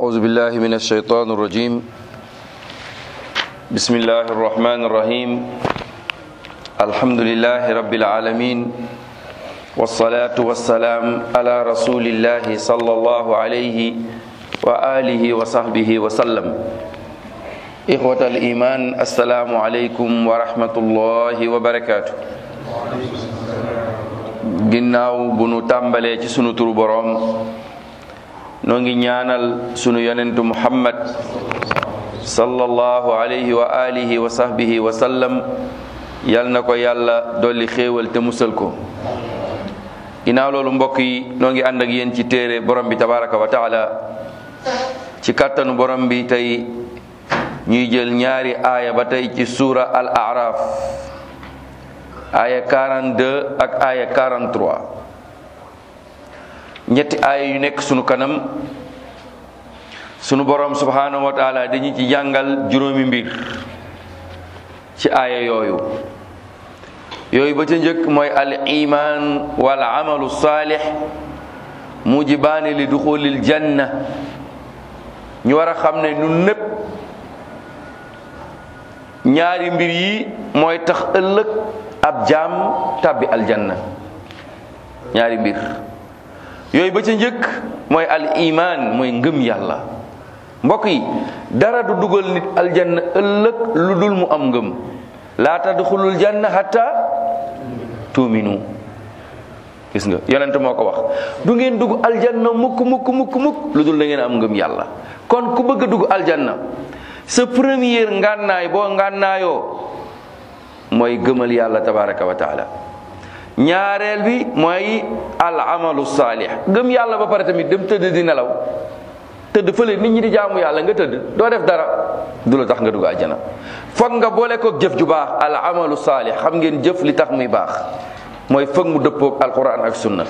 أعوذ بالله من الشيطان الرجيم بسم الله الرحمن الرحيم الحمد لله رب العالمين والصلاة والسلام على رسول الله صلى الله عليه وآله وصحبه وسلم إخوة الإيمان السلام عليكم ورحمة الله وبركاته ginnaaw bu nu tàmbalee ci sunu turu boroom noo ngi ñaanal sunu yonentu muhammad sallallahu alayhi wa alihi wa sahbihi wa sallam yal na ko yàlla dolli xéewal te musal ko ginnaaw loolu mbokk yi noo ngi ànd ak yéen ci téere borom bi tabaraka wa taala ci kàttanu borom bi tey ñuy jël ñaari aaya ba tey ci suura al araf aaya 42 ak aaya 43 ñetti aaya yu nekk sunu kanam sunu borom subhanahu wa taala dañu ci jàngal juróomi mbir ci aaya yooyu yooyu ba ca njëkk mooy al iman wal amalu saalix mujibaani li duxulil janna ñu war a xam ne ñun népp ñaari mbir yi mooy tax ëllëg ab jaam tàbbi aljanna ñaari mbir yooyu ba ca njëkk mooy al iman mooy ngëm yàlla mbokk yi dara du dugal nit aljanna ëllëg lu dul mu am ngëm laa tadxulul janna hatta tuuminu gis nga yonent moo ko wax du ngeen dugg aljanna mukk mukk mukk mukk lu dul da ngeen am ngëm yàlla kon ku bëgg a dugg aljanna sa première ngànnaay boo ngànnaayoo mooy gëmal yàlla tabaraka wa taala ñaareel bi mooy al amalu saalih gëm yàlla ba pare tamit dem tëdd di nelaw tëdd fële nit ñi di jaamu yàlla nga tëdd doo def dara du la tax nga dugg àjjana foog nga boole koog jëf ju baax al amalu saalih xam ngeen jëf li tax muy baax mooy foog mu dëppoog alquran ak sunna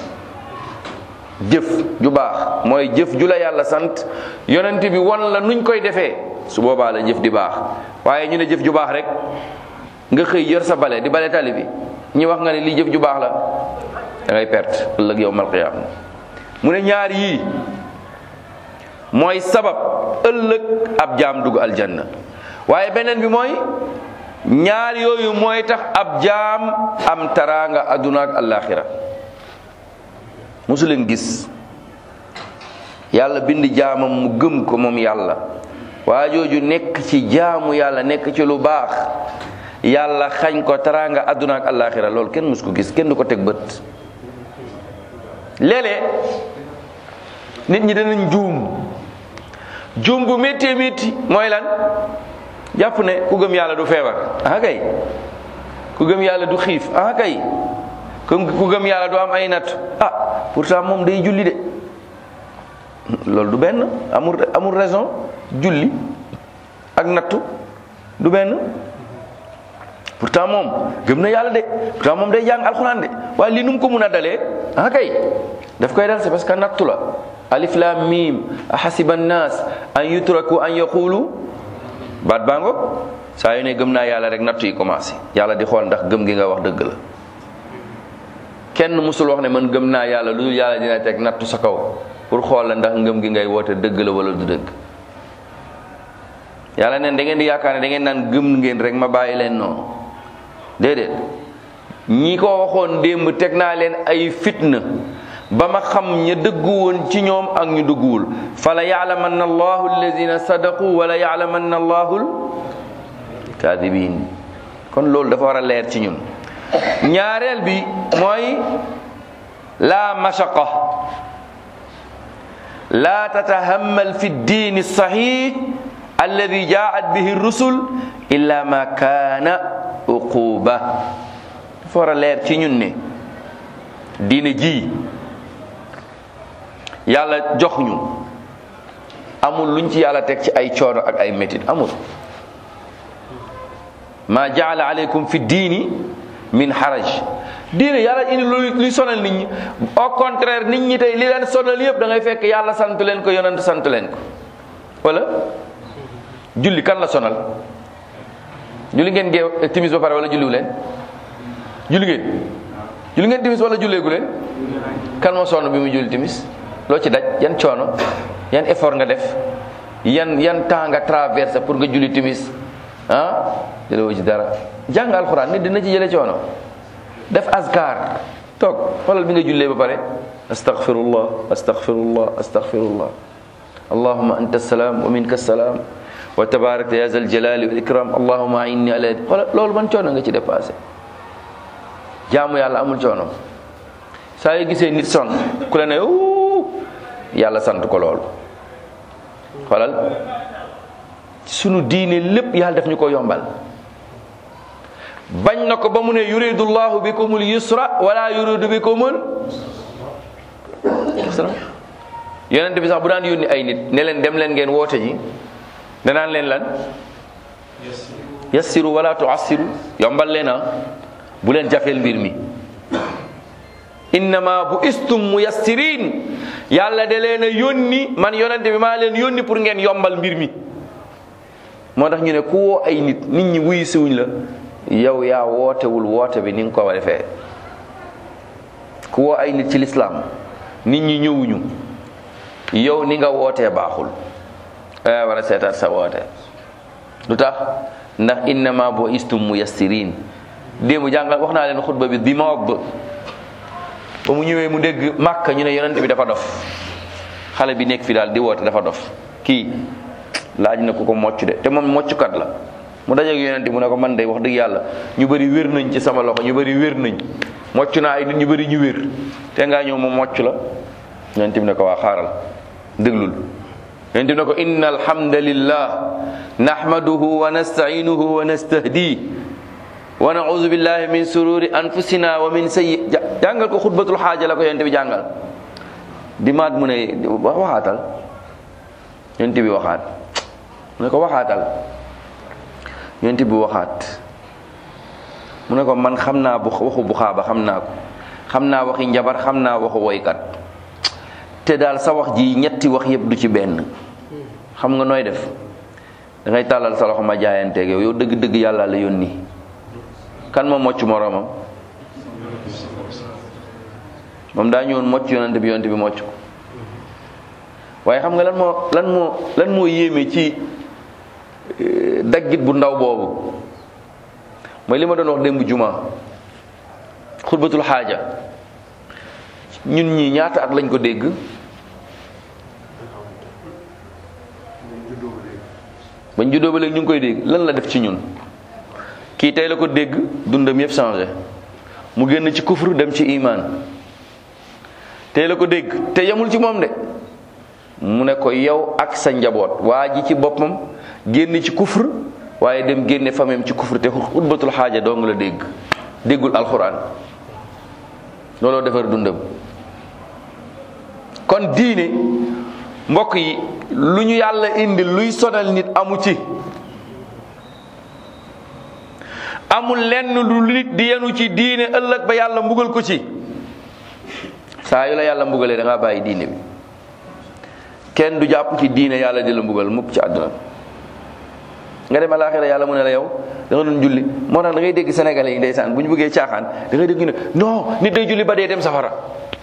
jëf ju baax mooy jëf ju la yàlla sant yonent bi won la nuñ koy defee su boobaa la jëf di baax waaye ñu ne jëf ju baax rek nga xëy yor sa bale di bale tali bi ñi wax nga ne lii jëf ju baax la da ngay perte ëllëg yowmal qiyaam mu ne ñaar yii mooy sabab ëllëg ab jaam dugg aljanna waaye beneen bi mooy ñaar yooyu mooy tax ab jaam am taraanga adduna ak alaxira mosu leen gis yàlla bind jaamam mu gëm ko moom yàlla waa jooju nekk ci jaamu yàlla nekk ci lu baax yàlla xañ ko taraanga adduna ak alaxira loolu kenn mus ko gis kenn du ko teg bët léeg-léeg nit ñi danañ juum juum bu méttee métti mooy lan jàpp ne ku gëm yàlla du feebar ah kay ku gëm yàlla du xiif ah kay ku gëm yàlla du am ay natt ah pourtant moom day julli de loolu du benn amul amul raison julli ak nattu du benn pourtant moom gëm na yàlla de pourtant moom day jàng alxuraan de waaye li nu mu ko mun a dalee ah kay daf koy dal c'est parce que nattu la alif lam mim ahasiba nnaas an yutraku an yaqulu baat baa ngoog saa yu ne gëm naa yàlla rek nattu yi commencé yàlla di xool ndax gëm gi nga wax dëgg la kenn musul wax ne man gëm naa yàlla lu dul yàlla dina teg nattu sa kaw pour xool la ndax ngëm gi ngay woote dëgg la wala du dëgg yàlla neen da ngeen di yaakaar ne da ngeen naan gëm ngeen rek ma bàyyi leen noonu déedéet ñi ko waxoon démb teg naa leen ay fitna ba ma xam ña dëggu woon ci ñoom ak ñu dëgguwul fala yaalamanna allahu alladina sadaqu wala yaalamanna allahu kadibin kon loolu dafa war a leer ci ñun ñaareel bi mooy la mashaqa la tatahammal fi ddin sahih alladi jaat bihi rusul illa ma kaana uquba dafa war a leer ci ñun ne diine ji yàlla jox ñu amul luñ ci yàlla teg ci ay coono ak ay métit amul ma jaala aleykum fi diini min haraj diine yàlla indi lu luy sonal nit ñi au contraire nit ñi tey li leen sonal yëpp da ngay fekk yàlla sant leen ko yonent sant leen ko wala julli kan la sonal julli ngeen gee timis ba pare wala julliwu leen julli ngeen julli ngeen timis wala julleegu leen kan moo sonn bi mu julli timis loo ci daj yan coono yan effort nga def yan yan temps nga traversé pour nga julli timis ah jëlewoo ci dara jàng alxuraan nit dina ci jële coono def azkar toog xoolal bi nga jullee ba pare astaghfirullah astaghfirullah astaghfirullah allahumma anta salaam wa minka salaam wa tabarakta ya zal jalali wal ikram allahumma inni ala xoolal loolu ban coono nga ci dépassé jaamu yàlla amul coono saa yu gisee nit sonn ku la ne uu yàlla sant ko loolu xoolal sunu diine lépp yàlla def ñu ko yombal bañ na ko ba mu ne yuridu llahu bikumul yusra wala yuridu bikumul yonent bi sax bu daan yónni ay nit ne leen dem leen ngeen woote ji danaan leen lan yassiru wala tuassiru yombal leen a bu leen jafeel mbir mi innama bu istum muyassirin yàlla da leen a yónni man yonent bi maa leen yónni pour ngeen yombal mbir mi moo tax ñu ne ku woo ay nit nit ñi wuyu siwuñ la yow yaa wootewul woote bi ni nga ko war a defee ku woo ay nit ci lislaam nit ñi ñëwuñu yow ni nga wootee baaxul yaa war a seetaat sa woote lu tax ndax innama bu istum muyassirin démb jàngal wax naa leen xutba bi bi ma ba mu ñëwee mu dégg màkk ñu ne yonent bi dafa dof xale bi nekk fi daal di woote dafa dof kii laaj na ko ko mocc de te moom mocckat la mu dajeeg yonent mu ne ko man de wax dëgg yàlla ñu bëri wér nañ ci sama loxo ñu bëri wér nañ mocc naa ay nit ñu bëri ñu wér te ngaa ñëw moom mocc la yonent bi ne ko waa xaaral déglul yonent bi ne ko inna alhamdulillah nahmaduhu wa nasta'inuhu wa nastahdi wa na'udhu billahi min sururi anfusina wa min sayyi jàngal ko xutbatul xaaja la ko yonent bi jàngal dimaat mu ne waxaatal yonent bi waxaat mu ne ko waxaatal yonent bi waxaat mu ne ko man xam naa bu waxu bu xaaba xam naa ko xam naa waxi njabar xam naa waxu woykat te daal sa wax ji ñetti wax yëpp du ci benn xam nga nooy def da ngay tàllal sa loxo ma jaayanteeg yow yow dëgg-dëgg yàlla la yónni kan moo mocc moroomam moom daa ñëwoon mocc yonante bi yonante bi mocc ko waaye xam nga lan moo lan moo lan moo yéeme ci daggit bu ndaw boobu mooy li ma doon wax démb juma xutbatul xaaja ñun ñi ñaata at lañ ko dégg bañ juddoo ba léegi ñu ngi koy dégg lan la def ci ñun kii tey la ko dégg dundam yëpp changé mu génn ci kufru dem ci iman tey la ko dégg te yemul ci moom de mu ne ko yow ak sa njaboot waa ji ci boppam génn ci kufr waaye dem génne famem ci kufr te xutbatul xaaja doo nga la dégg déggul alxuraan looloo defar dundam kon diine mbokk yi lu ñu yàlla indi luy sonal nit amu ci amul lenn lu nit di yenu ci diine ëllëg ba yàlla mbugal ko ci saa yu la yàlla mbugalee da ngaa bàyyi diine bi kenn du jàpp ci diine yàlla di la mbugal mukk ci àdduna nga dem alaaxira yàlla mu ne la yow da nga doon julli moo tax da ngay dégg sénégalais yi ndeysaan bu ñu bëggee caaxaan da ngay dégg ñu ne non nit day julli ba dee dem safara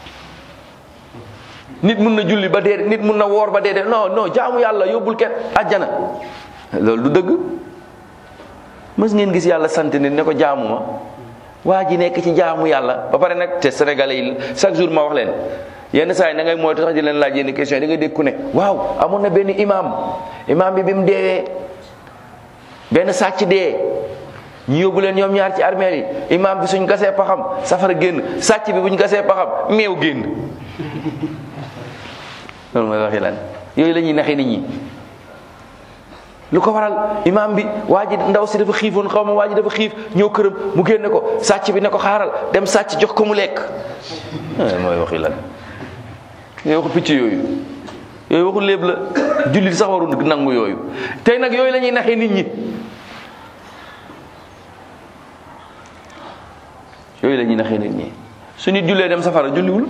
nit mun na julli ba dee nit mun na woor ba dee dem non non jaamu yàlla yóbbul kenn àjjana loolu du dëgg mës ngeen gis yàlla sant nit ne ko jaamu ma waa ji nekk ci jaamu yàlla ba pare nag te sénégalais yi chaque jour ma wax leen yenn saa yi da ngay moytu sax di leen laaj yenn question yi da ngay dégg ku ne waaw amoon na benn imam imam bi bi mu deewee benn sàcc dee ñu yóbbu leen ñoom ñaar ci armeel yi imam bi suñ gasee paxam safara génn sàcc bi buñ gasee paxam meew génn loolu mooy waxi lan yooyu la ñuy naxee nit ñi lu ko waral imam bi waa ji ndaw si dafa xiifoon xaw ma waa ji dafa xiif ñëw këram mu génne ko sàcc bi ne ko xaaral dem sàcc jox ko mu lekk mooy waxi lan yooyu waxu picc yooyu yooyu waxu léeb la jullit sax waru nangu yooyu tey nag yooyu la ñuy naxee nit ñi yooyu la ñuy naxee nit ñi su nit jullee dem safara julliwul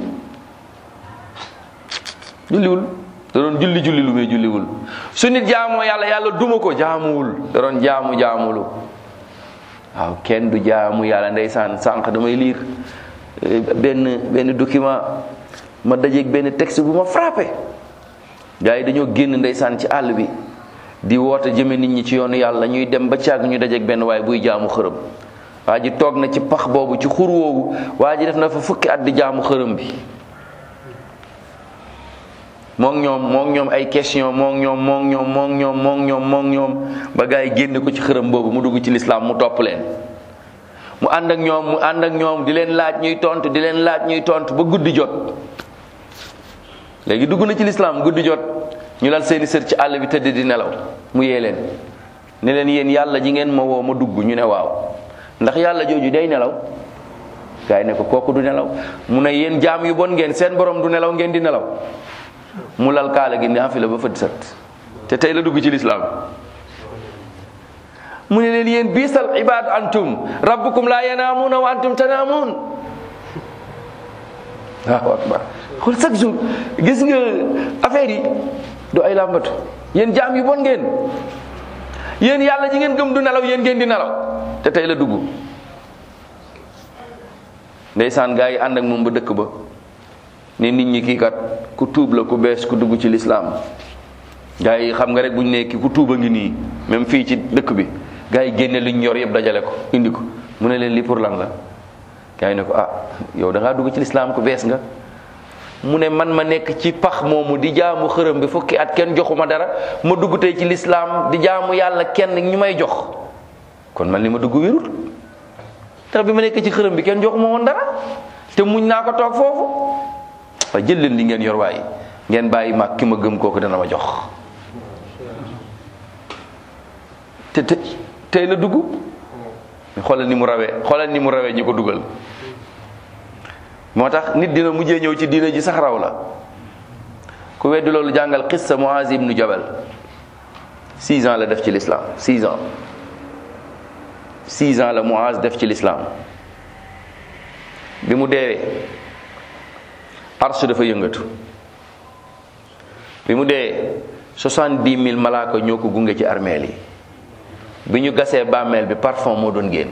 julliwul da doon julli julli lu muy julliwul su nit jaamoo yàlla yàlla duma ko jaamuwul da doon jaamu jaamulu waaw kenn du jaamu yàlla ndeysaan sànq damay liir benn benn document ma dajeeg benn texte bu ma frappé gaa yi dañoo génn ndeysaan ci àll bi di woote jëme nit ñi ci yoonu yàlla ñuy dem ba càgg ñu dajeek benn waaye buy jaamu xërëm waa ji toog na ci pax boobu ci xur woowu waa ji def na fa fukki at di jaamu xërëm bi mook ñoom mook ñoom ay question mook ñoom mook ñoom mook ñoom mook ñoom mook ñoom ba gaa yi génne ko ci xërëm boobu mu dugg ci lislaam mu topp leen mu ànd ak ñoom mu ànd ak ñoom di leen laaj ñuy tontu di leen laaj ñuy tontu ba guddi jot léegi dugg na ci lislaam guddi jot ñu lal seeni sër ci àll bi tëdd di nelaw mu yee leen ne leen yéen yàlla ji ngeen ma woo ma dugg ñu ne waaw ndax yàlla jooju day nelaw gaa yi ne ko kooku du nelaw mu ne yéen jaam yu bon ngeen seen borom du nelaw ngeen di nelaw mu lal kaala gi naafila ba fët sat te tey la dugg ci lislaam mu ne leen yéen biisal ibaad antum rabbukum laa yanaamuuna wa antum tanaamuun waaw akbar xool chaque jour gis nga affaire yi du ay làmbatu yéen jaam yu bon ngeen yéen yàlla ji ngeen gëm du nelaw yéen ngeen di nelaw te tey la dugg ndeysaan gaa yi ànd ak moom ba dëkk ba ne nit ñi kii kat ku tuub la ku bees ku dugg ci lislaam gaa yi xam nga rek bu ñu ne ki ku tuuba ngi nii même fii ci dëkk bi gaa yi génne lu ñu yor yëpp dajale ko indi ko mu ne leen lii pour lan la gaa yi ne ko ah yow da ngaa dugg ci lislaam ku bees nga mu ne man ma nekk ci pax moomu di jaamu xërëm bi fukki at kenn joxuma dara ma dugg tey ci lislaam di jaamu yàlla kenn ñu may jox kon man li ma dugg wérul tax bi ma nekk ci xërëm bi kenn joxuma woon dara te muñ naa ko toog foofu waaye jël leen li ngeen yor waaye ngeen bàyyi mag ki ma gëm kooku dana ma jox te te tey la dugg xoolal ni mu rawee xoolal ni mu rawee ñi ko dugal moo tax nit dina mujjee ñëw ci diina ji sax raw la ku weddi loolu jàngal xissa Muaz ibnu Jabal six ans la def ci l'islam six ans six ans la Muaz def ci l'islam bi mu deewee arsh dafa yëngatu bi mu dee soixante-dix mille malaaka ñoo ko gunge ci armeel yi bi ñu gasee bàmmeel bi parfum moo doon génn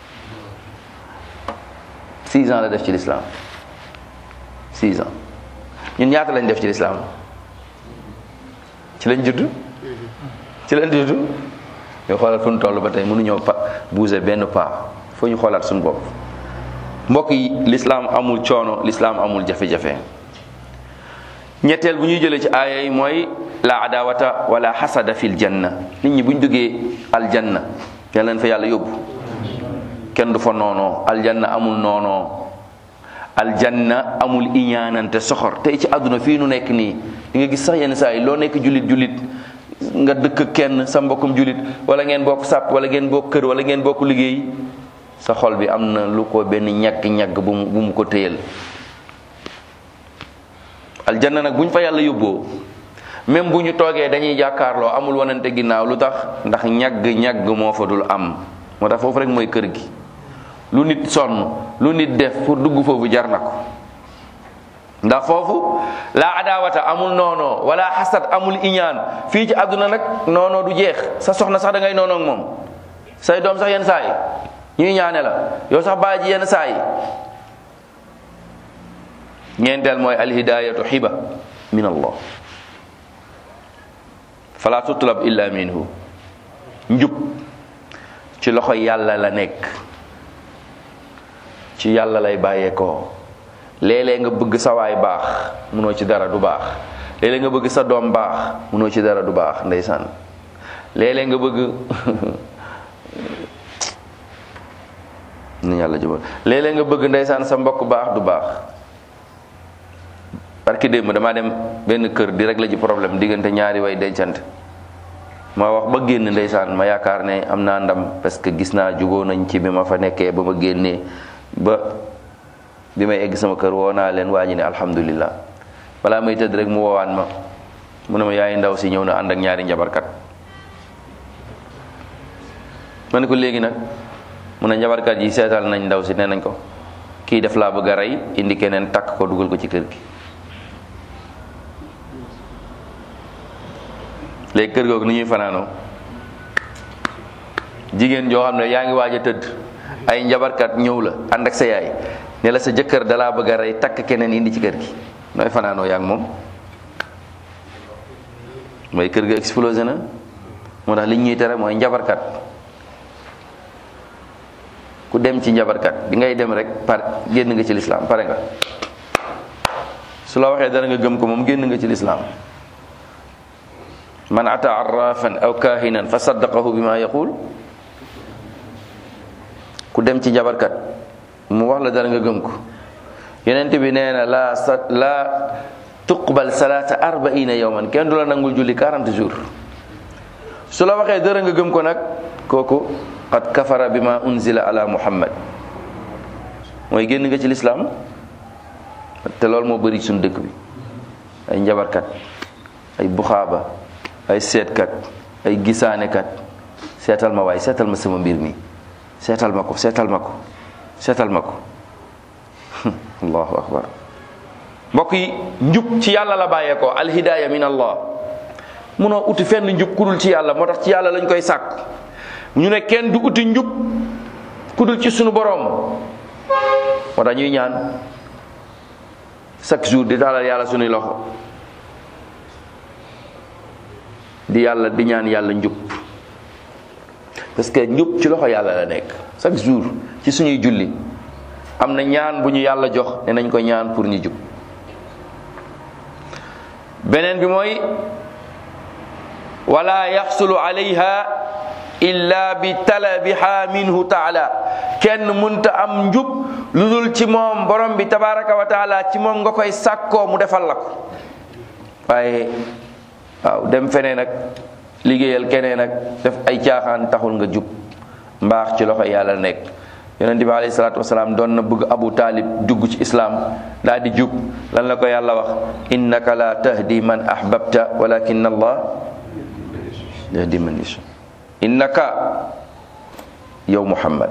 six ans la def ci l'islam six ans ñun ñaata lañ def ci l'islam ci lañ judd ci lañ judd ñu xoolal fu ñu toll ba tey mënuñoo pa bouger benn pas foo ñu xoolaat suñu bopp mbokk yi l'islam amul coono l'islam amul jafe-jafe ñetteel bu ñuy jëlee ci aaya yi mooy la adawata wala xasada fil janna nit ñi bu ñu duggee aljanna yal leen fa yàlla yóbbu kenn du fa noonoo aljanna amul noonoo aljanna amul iñaanante soxor tey ci àdduna fii nu nekk nii di nga gis sax yenn saa yi loo nekk julit julit nga dëkk kenn sa mbokkum julit wala ngeen bokk sàpp wala ngeen bokk kër wala ngeen bokk liggéey sa xol bi am na lu ko benn ñagg-ñagg bu mu bu mu ko téyal aljanna nag bu ñu fa yàlla yóbboo même bu ñu toogee dañuy jàkkaarloo amul wanante ginnaaw lu tax ndax ñagg-ñagg moo fa dul am moo tax foofu rek mooy kër gi lu nit sonn lu nit def pour dugg foofu jar na ko ndax foofu laa adaawata amul noonoo wala xasad amul iñaan fii ci àdduna nag noonoo du jeex sa soxna sax da ngay noonoo ak moom say doom sax yenn saa yi ñuy ñaane la yow sax bàyyi ji yenn saa yi ñeenteel mooy alhidayatu xiba min allah fala tutlab illa minhu njub ci loxo yàlla la nekk ci yàlla lay bàyyeekoo léeg-léeg nga bëgg sa waay baax munoo ci dara du baax léeg-léeg nga bëgg sa doom baax munoo ci dara du baax ndeysaan léeg-léeg nga bëgg ni yàlla jubal léeg-léeg nga bëgg ndeysaan sa mbokk baax du baax barki démb damaa dem benn kër di régler ji problème diggante ñaari way dencante ma wax ba génn ndeysaan ma yaakaar ne am naa ndam parce que gis naa jugoo nañ ci bi ma fa nekkee ba ma génnee ba bi may egg sama kër woo naa leen waa ñi ne alhamdulillah balaa may tëdd rek mu woowaan ma mu ne ma yaay ndaw si ñëw na ànd ak ñaari njabarkat ma ne ko léegi nag mu ne njabarkat yi seetal nañ ndaw si nee nañ ko kii def laa bëgg a rey indi keneen takk ko dugal ko ci kër gi léegi kër googu ni ñuy fanaanoo jigéen joo xam ne yaa ngi waaj a tëdd ay njabarkat ñëw la ànd ak sa yaay ne la sa jëkkër dalaa bëgg a rey takk keneen indi ci kër gi nooy fanaanoo yaa ngi moom mooy kër ga explosé na moo tax li ñuy tere mooy njabarkat ku dem ci njabarkat bi ngay dem rek par génn nga ci lislaam pare nga su la waxee dara nga gëm ko moom génn nga ci lislaam man ata arrafan aw kahinan fa saddaqahu bima yaqul ku dem ci njabarkat mu wax la dara nga gëm ko yonent bi nee na la sa la tuqbal salaata arbaina yawman kenn du la nangul julli 40 jours su la waxee dara nga gëm ko nag kooku qad kafara bima unzila ala muhammad mooy génn nga ci lislaam te loolu moo bëri suñu dëkk bi ay njabarkat ay buxaaba ay seetkat ay gisaanekat seetal ma waay seetal ma sama mbir mi seetal ma ko seetal ma ko seetal ma ko allahu akbar mbokk yi njub ci yàlla la bàyyeekoo alhidaaya min allah munoo uti fenn njub kudul ci yàlla moo tax ci yàlla lañ koy sàkk ñu ne kenn du uti njub kudul ci sunu boroom moo tax ñuy ñaan chaque jour di taalal yàlla sunuy loxo di yàlla di ñaan yàlla njub parce que njub ci loxo yàlla la nekk chaque jour ci suñuy julli am na ñaan bu ñu yàlla jox ne nañ ko ñaan pour ñu jub beneen bi mooy wala yaxsulu alayha illa bi talabiha minhu taala kenn munta am njub lu dul ci moom borom bi tabaraka wa taala ci moom nga koy sàkkoo mu defal la ko waaye waaw dem feneen ak liggéeyal keneen ak def ay caaxaan taxul nga jub mbaax ci loxo yàlla nekk yonent bi alayhi salaatu wasalaam doon na bëgg abu taalib dugg ci islaam daal di jub lan la ko yàlla wax innaka la tahdi man ahbabta walakin allah yahdi man yasha innaka yow muhammad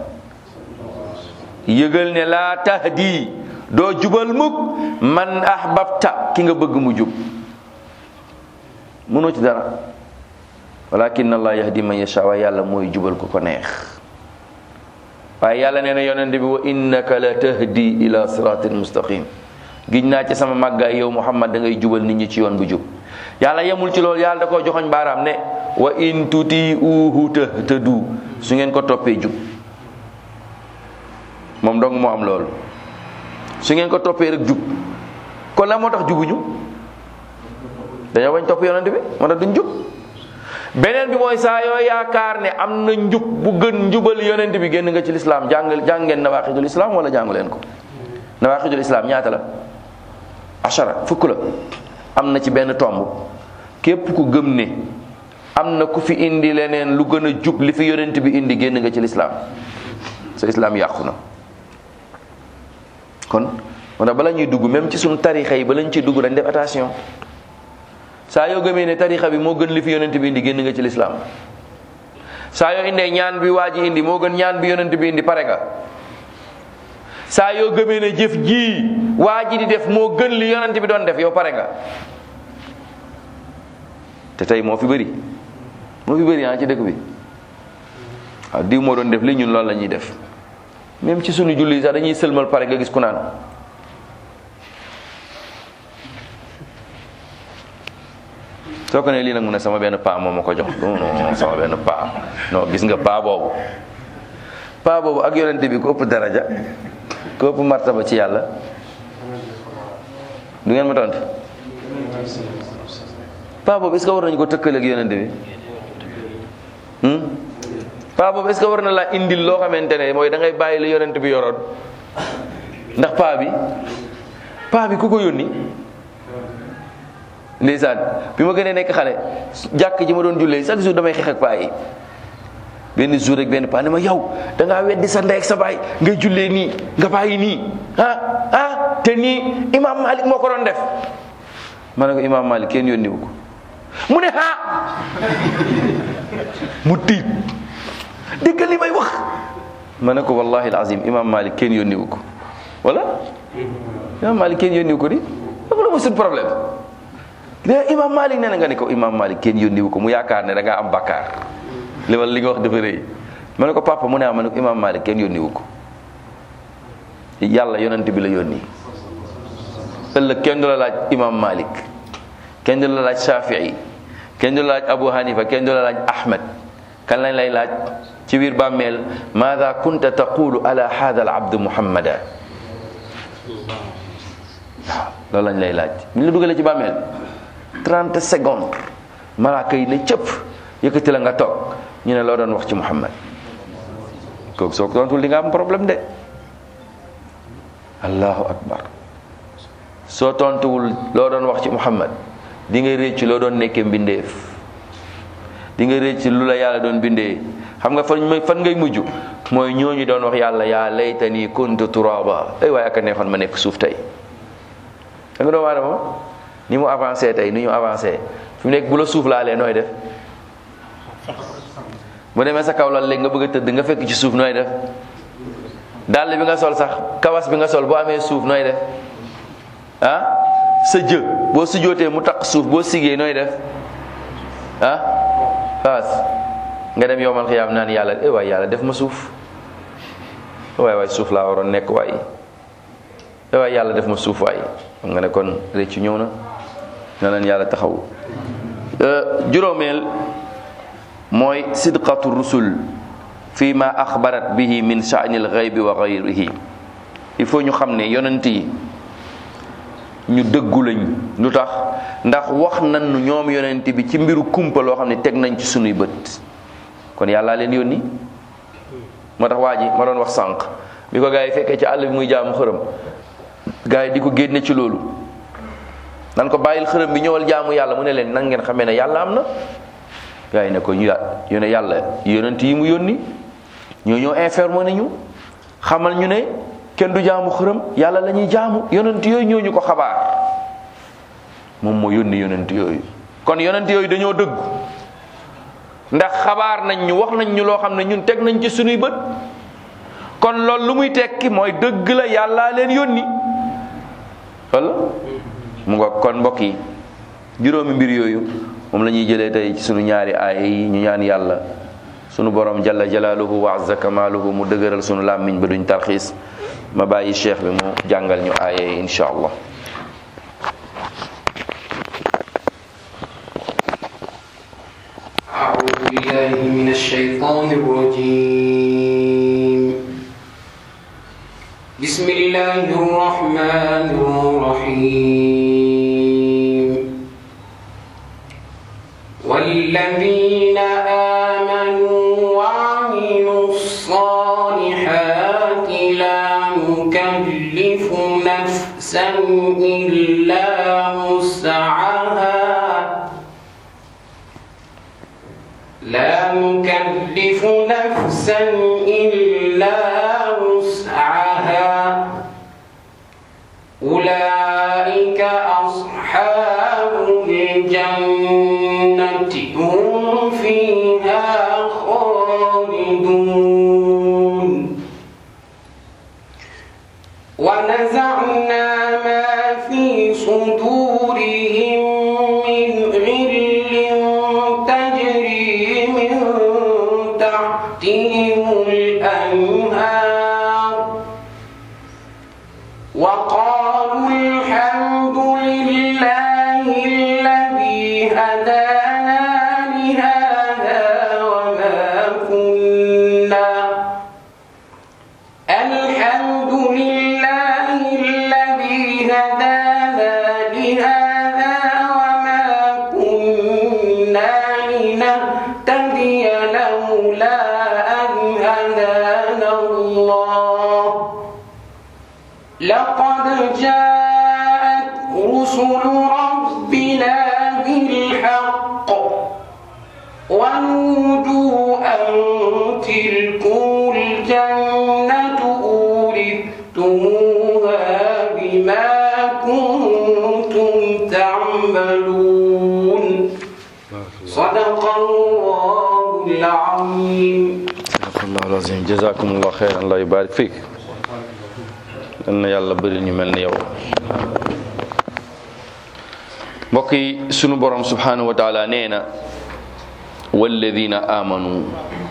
yëgal ne laa tahdi doo jubal mukk man ahbabta ki nga bëgg mu jub mënoo ci dara walakin allah yahdi man yasha waaye yàlla mooy jubal ko ko neex waaye yàlla nee na yonent bi wa innaka la tahdi ila siratin mustaqim giñ naa ci sama màggaay yow muhammad da ngay jubal nit ñi ci yoon bu jub yàlla yemul ci loolu yàlla da koo joxoñ baaraam ne wa in tuti uhu tahtadu su ngeen ko toppee jub moom dong moo am loolu su ngeen ko toppee rek jub kon la moo tax jubuñu dañoo bañ topp yonent bi moo tax duñ jub beneen bi mooy saa yoo yaakaar ne am na njub bu gën njubal yonent bi génn nga ci lislaam jàng jàng ngeen nawaqidul islam wala jàngu leen ko nawaqidul islam ñaata la ashara fukk la am na ci benn tomb képp ku gëm ne am na ku fi indi leneen lu gën a jub li fi yonent bi indi génn nga ci lislaam sa islaam yàqu na kon moo tax bala ñuy dugg même ci suñu tarixa yi bala ñu ciy dugg dañ def attention saa yoo gëmee ne tarixa bi moo gën li fi yonent bi indi génn nga ci lislaam saa yoo indee ñaan bi waa ji indi moo gën ñaan bi yonent bi indi pare nga saa yoo gëmee ne jëf ji waa ji di def moo gën li yonent bi doon def yow pare nga te tey moo fi bëri moo fi bëri ah ci dëkk bi waaw diw moo doon def li ñun loolu la ñuy def même ci sunu julli sax dañuy sëlmal pare nga gis ku naan soo ko ne lii nag mu ne sama benn paa moo ma ko jox non non sama benn paa non gis nga paa boobu paa boobu ak yonente bi ko ëpp daraja ko ëpp martaba ci yàlla du ngeen ma tontu paa boobu est-ce que war nañu ko tëkkale ak yonente bi paa boobu est-ce que war na laa indil loo xamante ne mooy da ngay bàyyi la yonente bi yoroon ndax paa bi paa bi ku ko yónni ndeysaan bi ma gënee nekk xale jàkk ji ma doon jullee chaque jour damay xeex ak paa yi benn jour rek benn paa ne ma yow da ngaa weddi sa ndey ak sa baay ngay jullee nii nga bàyyi nii ah ah te nii imam malik moo ko doon def ma ne ko imam malik kenn yónniwu ko mu ne ah mu tiit dégg li may wax ma ne ko wallahi alazim imam malik kenn yónniwu ko wala imam malik kenn yónniwu ko di dafa la ma suñ problème mais imam malik nee na nga ne ko imam malik kenn yónniwu ko mu yaakaar ne da ngaa am bakkaar li wala li nga wax dafa rëy ma ne ko papa mu ne ma ne ko imam malik kenn yónniwu ko yàlla yonent bi la yónni ëllëg kenn du la laaj imam malik kenn du la laaj shafii kenn du la laaj Abu Hanifa kenn du la laaj Ahmed kan lañ lay laaj ci biir bàmmeel maada kunta taqulu ala hada al abd muhammada waaw loolu lañ lay laaj bu ñu la dugalee ci bàmmeel 30 secondes malaaka yi ne cëpp yëkkati la nga toog ñu ne loo doon wax ci muhammad kooku soo ko tontul di nga am problème de allahu akbar soo tontuwul loo doon wax ci muhammad di nga réccu loo doon nekkee mbindeef di nga réccu lu la yàlla doon bindee xam nga fan fan ngay mujj mooy ñooñu doon wax yàlla yaa laytani kuntu turaba ay waaye aka neexoon ma nekk suuf tey da nga doomu aadama ni mu avancé tey ni ñu avancé fi mu nekk bu la suuf laalee nooy def bu demee sa kaw lal léegi nga bëgg a tëdd nga fekk ci suuf nooy def dàll bi nga sol sax kawas bi nga sol boo amee suuf nooy def ah sa jë boo sujjootee mu taq suuf boo sigee nooy def ah faas nga dem yowmal xiyaam naan yàlla eh waay yàlla def ma suuf waay waay suuf laa waroon nekk waay eh waay yàlla def ma suuf waay xam nga ne kon réccu ñëw na na leen yàlla taxaw juróomeel mooy sidqatu rusul fi ma axbarat bihi min sha'ni al-ghaybi wa ghayrihi il faut ñu xam ne yonent yi ñu dëggu lañ lu tax ndax wax nañu ñoom yonent bi ci mbiru kumpa loo xam ne teg nañ ci sunuy bët kon yàllaa leen yónni moo tax waa ji ma doon wax sànq bi ko gars yi fekkee ci àll bi muy jaamu xërëm gars yi di ko génne ci loolu nan ko bàyyil xërëm bi ñëwal jaamu yàlla mu ne leen nan ngeen xamee ne yàlla am na gars yi ne ko ñu ñu ne yàlla yonent yi mu yónni ñoo ñoo informé nañu xamal ñu ne kenn du jaamu xërëm yàlla la ñuy jaamu yonent yooyu ñoo ñu ko xabaar moom moo yónni yonent yooyu kon yonent yooyu dañoo dëggu ndax xabaar nañ ñu wax nañ ñu loo xam ne ñun teg nañ ci sunuy bët kon loolu lu muy tekki mooy dëgg la yàllaa leen yónni walla mu nga kon mbokk yi juróomi mbir yooyu moom la ñuy jëlee tey ci sunu ñaari aaya yi ñu ñaan yàlla sunu borom jalla jalaaluhu wa azza kamaaluhu mu dëgëral sunu làmmiñ ba duñ tarxiis ma bàyyi cheikh bi mu jàngal ñu aaya yi insha allah أعوذ بالله من الشيطان الرجيم بسم الله الرحمن الرحيم والذين آمنوا وعملوا الصالحات لا نكلف نفسا إلا وسعها لا نكلف نفسا إلا وسعها أولئك أصحاب الجنة هم فيها خالدون ونزعنا ما في صدورهم من غل تجري من تحتهم الأنهار وقالوا الحمد لله الذي هدانا لهذا وما كنا الحمد لله الذي هدانا لهذا وما كنا لنهتدي لولا أن هدانا الله لقد جاءت رسل ربنا بالحق ونودوا أن تلكم الجنة أورثتموها بما كنتم تعملون صدق الله العظيم sadaqallahu alazim jazakumullah xeyran allah yubarik fiik yal na yàlla bëri ñu mel ni yow mbokk yi sunu borom subhanahu wa taala nee na walladina amanu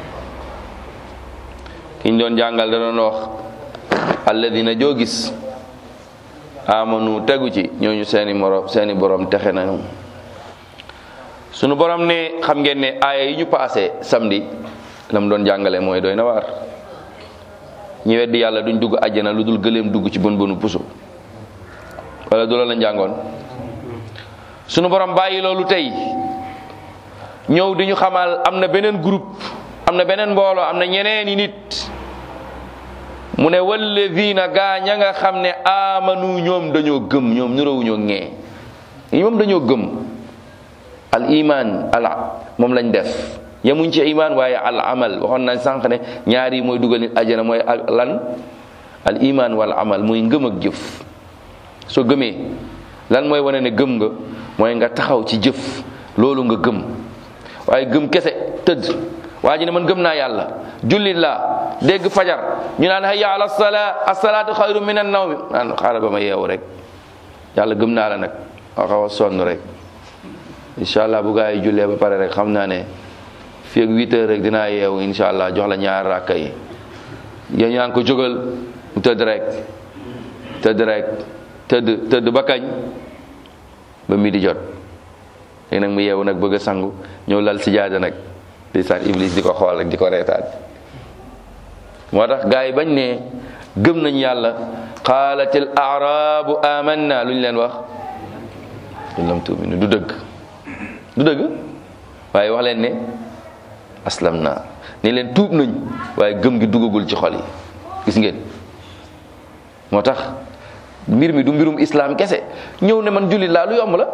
kiñ doon jàngal da doon wax alladina joo gis amanu tegu ci ñooñu seeni morom seeni borom texe nañu sunu borom ne xam ngeen ne aaya yi ñu paase samedi la mu doon jàngale mooy doy na waar ñi weddi yàlla duñ dugg àjjana lu dul gëléem dugg ci bën bënu puso wala du la la njàngoon sunu borom bàyyi loolu tey ñëw di ñu xamal am na beneen groupe am na beneen mbooloo am na ñeneeni nit mu ne walladina gaa ña nga xam ne amanu ñoom dañoo gëm ñoom nurawuñoo ŋee ñoom dañoo gëm al iman al moom lañ def yemuñ ci iman waaye al amal waxoon nañ sànq ne ñaar yi mooy dugal nit ajana mooy al lan al iman wal amal muy ngëm ak jëf soo gëmee lan mooy wane ne gëm nga mooy nga taxaw ci jëf loolu nga gëm waaye gëm kese tëdd waa ji ne man gëm naa yàlla jullit laa dégg fajar ñu naan hayya ala salaa asalaatu xayru min an nawmi naan xaaral ba ma yeewu rek yàlla gëm naa la nag a xaw a sonn rek incha allah bu gaa yi jullee ba pare rek xam naa ne fii ak huit heures rek dinaa yeewu incha allah jox la ñaar rakka yi yéen ñaan ko jógal mu tëdd rek tëdd rek tëdd tëdd ba kañ ba mi di jot léegi nag mu yeewu nag bëgg a sangu ñëw lal si jaada nag di saan iblis di ko xool rek di ko reetaan moo tax gaa yi bañ ne gëm nañ yàlla qaalatil arabu amanna lu ñu leen wax in lam tuuminu du dëgg du dëgg waaye wax leen ne aslam naa ni leen tuub nañ waaye gëm gi duggagul ci xol yi gis ngeen moo tax mbir mi du mbirum islam kese ñëw ne man jullit laa lu yomb la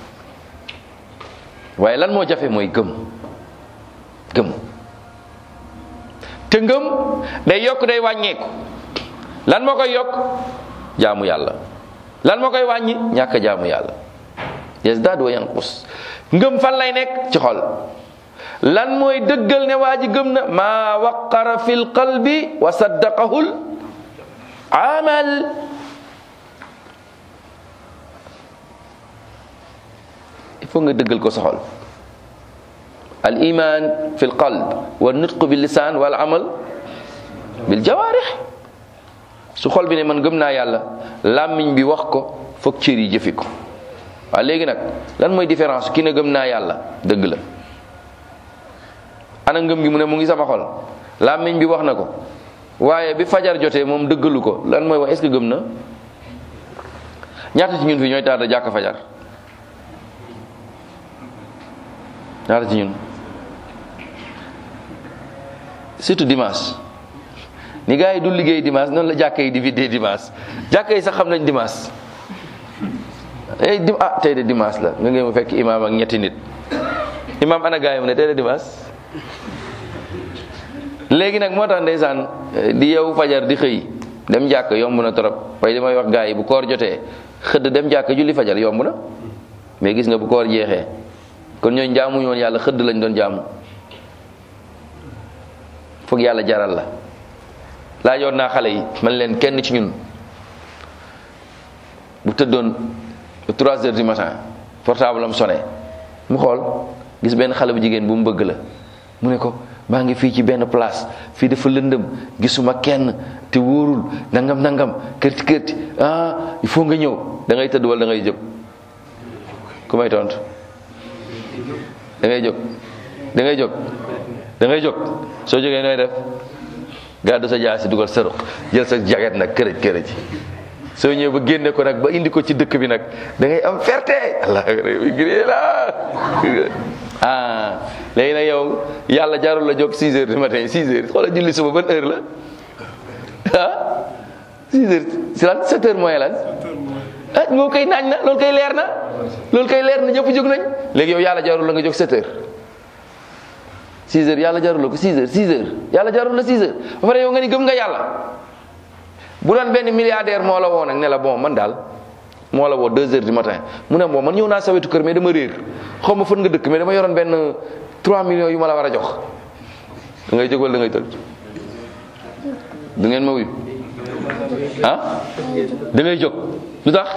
waaye lan moo jafe mooy gëm gëm te ngëm day yokk day wàññeeku lan moo koy yokk jaamu yàlla lan moo koy wàññi ñàkk jaamu yàlla yazdaad wa yanqus ngëm fan lay nekk ci xol lan mooy dëggal ne waa ji gëm na maa waqara fil qalbi wa saddaqahul amal il faut nga dëggal ko sa xol al iman fi l qalb wa nutq bil lisaan wal amal bil jawaarix su xol bi ne man gëm naa yàlla làmmiñ bi wax ko foog cër yi jëfi ko waaw léegi nag lan mooy différence ki ne gëm naa yàlla dëgg la ana ngëm gi mu ne mu ngi sama xol làmmiñ bi wax na ko waaye bi fajar jotee moom dëggalu ko lan mooy wax est-ce que gëm na ñaata ci ñun fi ñooy taata jàkk fajar ñaata ci ñun surtout dimanche ni gars yi du liggéey dimanche noonu la jàkka yi di vidé dimanche jàkka yi sax xam nañ dimanche eh dim ah tey de dimanche la nga ngeen mu fekk imaam ak ñetti nit imaam ana gars yi mu ne tey de dimanche léegi nag moo tax ndeysaan di yow fajar di xëy dem jàkk yomb na trop waaye li may wax gars yi bu koor jotee xëdd dem jàkk julli fajar yomb na mais gis nga bu koor jeexee kon ñooñ jaamuñu woon yàlla xëdd lañ doon jaamu foog yàlla jaral la laajoon naa xale yi man leen kenn ci ñun bu tëddoon ba 3 heures du matin portable am sonné mu xool gis benn xale bu jigéen bu mu bëgg la mu ne ko maa ngi fii ci benn place fii dafa lëndëm gisuma kenn te wóorul nangam nangam kërti kërti ah il faut nga ñëw da ngay tëdd wala da ngay jóg ku may tontu da ngay jóg da ngay jóg da ngay jóg soo jógee nooy def gàddu sa jaasi dugal sa ruq jël sa jaget nag kërëj kërëj soo ñëwee ba génne ko nag ba indi ko ci dëkk bi nag da ngay am ferte allah gré la ah léegi nag yow yàlla jarul la jóg 6 heures du matin 6 heures xoolal julli suba ban heure la ah 6 heures si lan 7 heures mooy lan ah moom koy naaj na loolu koy leer na loolu koy leer na ñëpp jóg nañ léegi yow yàlla jarul la nga jóg 7 heures 6 heures yàlla jarul la ko 6 heures 6 heures yàlla jarul la 6 heures ba pare yow nga ni gëm nga yàlla bu doon benn milliardaire moo la woo nag ne la bon man daal moo la woo 2 heures du matin mu ne bon man ñëw naa sa wetu kër mais dama réer xaw ma fan nga dëkk mais dama yoroon benn 3 millions yu ma la war a jox da ngay jóg wala da ngay tëdd du ngeen ma wuyu ah da ngay jóg lu tax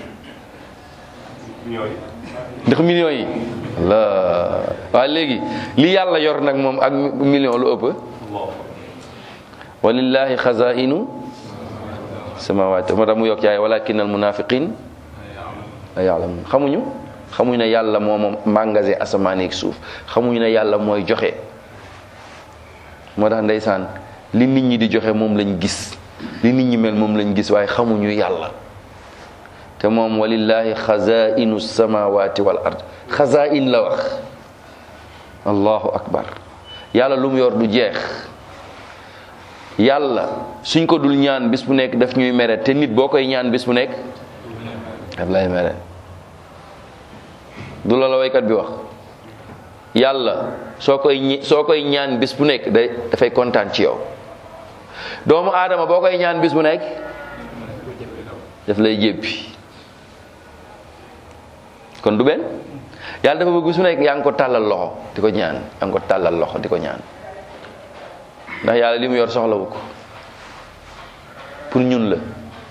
ndax millions yi la waaye léegi li yàlla yor nag moom ak million lu ëpp walillahi xazainu samawati moo tax mu yokk yaay walakin al munafiqin la ya'lamun xamuñu xamuñu ne yàlla moo moom magasin asamaan ak suuf xamuñu ne yàlla mooy joxe moo tax ndeysaan li nit ñi di joxe moom lañ gis li nit ñi mel moom lañ gis waaye xamuñu yàlla te moom walillahi xazainu samawati wal ard xazain la wax allahu akbar yàlla lu mu yor du jeex yàlla suñ ko dul ñaan bis bu nekk daf ñuy mere te nit boo koy ñaan bis bu nekk daf lay mere du la la waykat bi wax yàlla soo koy ñi- soo koy ñaan bis bu nekk day dafay kontaan ci yow doomu aadama boo koy ñaan bis bu nekk daf lay jéppi kon du benn yàlla dafa bëgg bis bu nekk yaa ngi ko tàllal loxo di ko ñaan yaa ngi ko tàllal loxo di ko ñaan ndax yàlla li mu yor soxlawu ko pour ñun la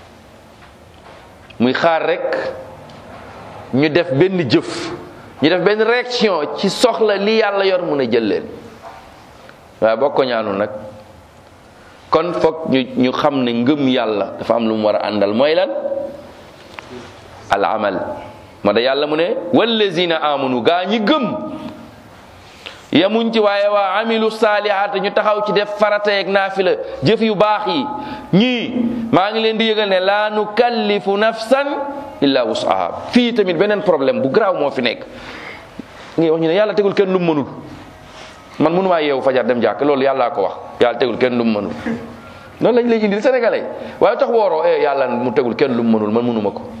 muy xaar rek ñu def benn jëf ñu def benn réaction ci soxla li yàlla yor mun a jël leen waaye boo ko ñaanul nag kon foog ñu ñu xam ne ngëm yàlla dafa am lu mu war a àndal mooy lan al amal moo da yàlla mu ne wallazina amanu gaa ñi gëm yemuñ ci waaye waa amilu saalihaat ñu taxaw ci def farata ak naafila jëf yu baax yi ñii maa ngi leen di yëgal ne laa nukallifu nafsan illa wusaha fii tamit beneen problème bu garaaw moo fi nekk ngi wax ñu ne yàlla tegul kenn lu mu mënul man mënumaa yeewu fajar dem jàkk loolu yàllaa ko wax yàlla tegul kenn lu mu mënul noonu lañ lay indil sénégalais waaye tax wooroo eh yàlla mu tegul kenn lu mu mënul man mënuma ko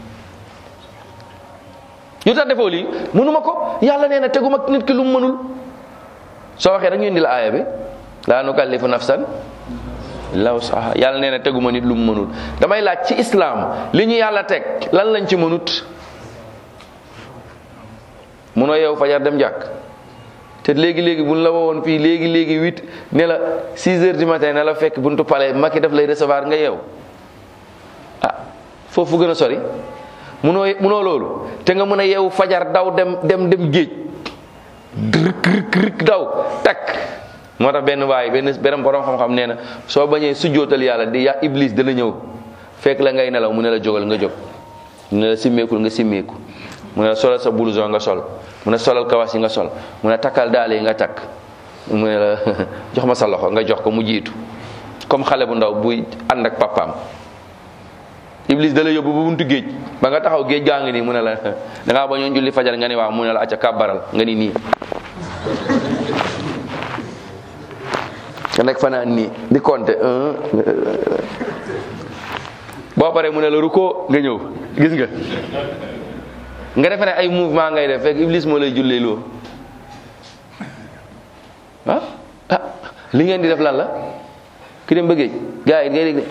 yu tax defoo lii mënuma ko yàlla nee na teguma nit ki lu mu mënul soo waxee rek ñu indi la aaya bi laa nukallifu nafsan illa wusaha yàlla nee na teguma nit lu mu mënul damay laaj ci islam li ñu yàlla teg lan lañ ci mënut munoo yeewu fajar dem jàkk te léegi léegi buñ la woowoon fii léegi léegi huit ne la six heures du matin ne la fekk buntu palais Macky daf lay recevoir nga yeew ah foofu gën a sori munoo munoo loolu te nga mën a yeewu fajar daw dem dem dem géej rëkk rëkk rëkk daw takk moo tax benn waay benn benn borom xam-xam nee na soo bañee sujjootal yàlla di ya iblis dana ñëw fekk la ngay nelaw mu ne la jógal nga jóg mu ne la simmeekul nga simmeeku mu ne la solal sa blouson nga sol mu ne solal kawas yi nga sol mu ne takkal daal yi nga takk mu ne la jox ma sa loxo nga jox ko mu jiitu comme xale bu ndaw buy ànd ak papaam iblis da la yóbbu ba buntu géej ba nga taxaw géej gaa ngi nii mu ne la da ngaa bañoon julli fajar nga ni waaw mu ne la acca kàbbaral nga ni nii nga nekk fanaan nii di compter un boo paree mu ne la ruko nga ñëw gis nga nga defe ne ay mouvement ngay def fekk iblis moo lay jullee loo ah ah li ngeen di def lan la ki dem ba géej gars yi ngay dégg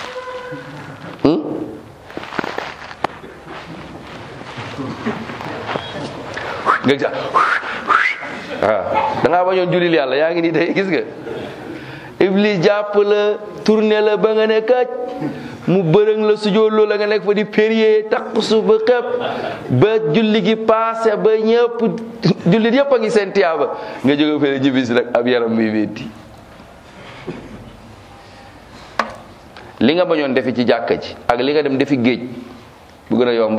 nga gis waaw da ngaa bañoon julil yàlla yaa ngi nii tey gis nga iblis jàpp la tourné la ba nga ne kaj mu bërëng la sujooloo la nga nekk fa di périer takk su ba xëpp ba julli gi passé ba ñëpp jullit yëpp a ngi seen tiyaaba nga jóge fële ñibbis rek ab yaram muy métti li nga bañoon defi ci jàkka ji ak li nga dem defi géej bu gën a yomb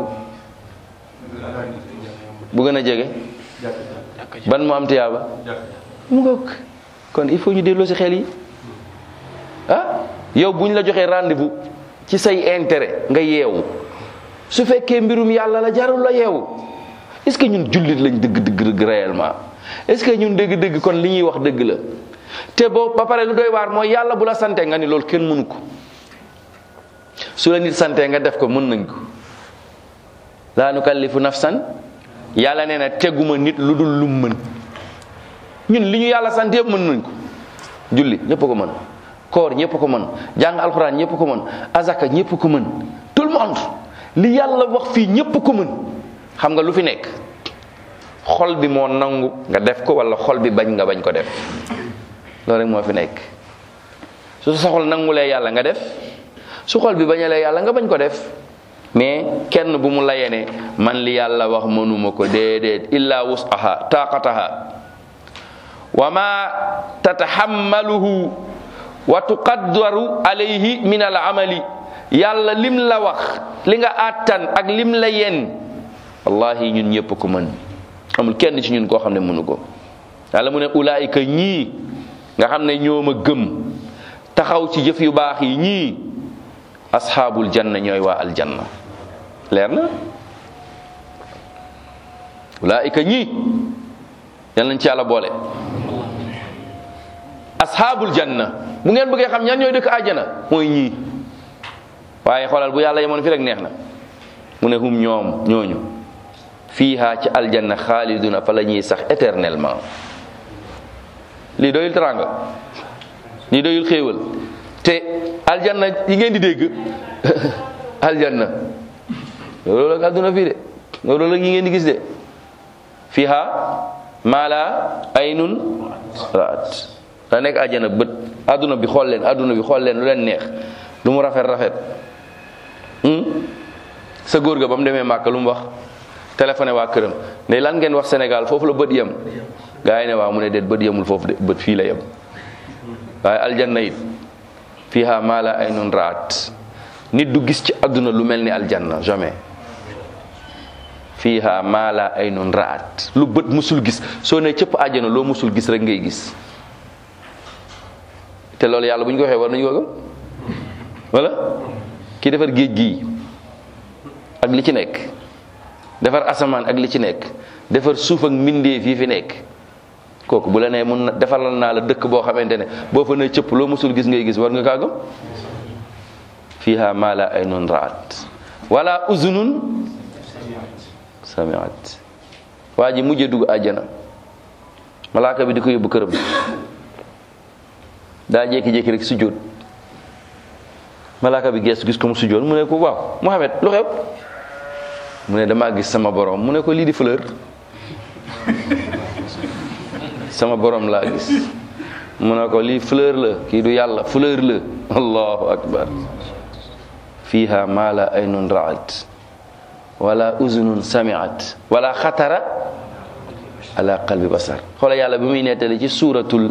bu gën a jege ban mu am tiyaaba mu ngoog kon il faut ñu delloo si xel yi ah yow bu ñu la joxee rendez-vous ci say intérêt nga yeewu su fekkee mbirum yàlla la jarul la yeewu est-ce que ñun jullit lañ dëgg dëgg dëgg réellement est-ce que ñun dëgg dëgg kon li ñuy wax dëgg la te boo ba pare lu doy waar mooy yàlla bu la sante nga ni loolu kenn mënu ko su la nit sante nga def ko mën nañ ko laa nukallifu nafsan yàlla nee na teguma nit lu dul lu mën ñun li ñu yàlla sant yëpp mën nañ ko julli ñëpp ko mën koor ñëpp ko mën jàng alxuraan ñëpp ko mën azaka ñëpp ko mën tout le monde li yàlla wax fii ñëpp ko mën xam nga lu fi nekk xol bi moo nangu nga def ko wala xol bi bañ nga bañ ko def loolu rek moo fi nekk su sa xol nangulee yàlla nga def su xol bi bañalee yàlla nga bañ ko def mais kenn bu mu layee ne man li yàlla wax mënuma ko déedéet illa wusaha taqataha wa ma tatahammaluhu wa tuqaddaru alayhi min al amali yàlla lim la wax li nga àttan ak lim la yen wallahi ñun ñëpp ko mën amul kenn ci ñun koo xam ne mënu ko yàlla mu ne ulaayika ñii nga xam ne ñoo ma gëm taxaw ci jëf yu baax yi ñii asxaabul janna ñooy waa aljanna leer na ulaayika ñii yal nañ ci yàlla boole asxaabul janna bu ngeen bëggee xam ñan ñooy dëkk àjjana mooy ñii waaye xoolal bu yàlla yemoon fi rek neex na mu ne hum ñoom ñooñu fiiha ci aljanna xaaliduna fa la ñuy sax éternellement lii doyul teranga lii doyul xéewal te aljanna yi ngeen di dégg aljanna loolu la àdduna fii de loolu la yi ngeen di gis de fiiha maa la aynun raat da nekk àjjana bët àdduna bi xool leen àdduna bi xool leen lu leen neex lu mu rafet rafet sa góor ga ba mu demee màkk lu mu wax téléphoné waa këram ne lan ngeen wax Sénégal foofu la bët yem gaa yi ne waaw mu ne déet bët yemul foofu de bët fii la yem waaye aljanna it fiha maa la aynun raat nit du gis ci àdduna lu mel ni aljanna jamais fiha maa la aynun raat lu bët musul gis soo ne cëpp àjjana loo musul gis rek ngay gis te loolu yàlla bu ñu ko waxee war nañu ko gëm wala ki defar géej gii ak li ci nekk defar asamaan ak li ci nekk defar suuf ak mbindeef yi fi nekk kooku bu la nee mun na defaral naa la dëkk boo xamante ne boo fa ne cëpp loo musul gis ngay gis war nga kaa gëm fiha ma la aynun raat wala uzunun samiat waa ji mujjee dugg àjjana malaaka bi di ko yóbbu këram daa jékki-jékki rek sujjóot malaaka bi gees gis ko mu sujjóot mu ne ko waaw Muhammad lu xew mu ne damaa gis sama borom mu ne ko lii di fleur sama borom laa gis mu ne ko lii fleur la kii du yàlla fleur la allahu akbar fiha ma la aynun raat wala uzunun samiat wala xatara ala qalbi basar xoola yàlla bi muy nettali ci suuratul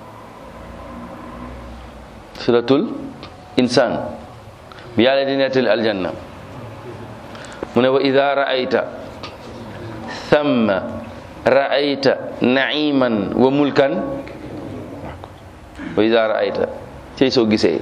suuratul insaan bi yàlla di nettali aljanna mu ne wa ida raayta thamma raayta naiman wa mulkan wa ida raayta cey soo gisee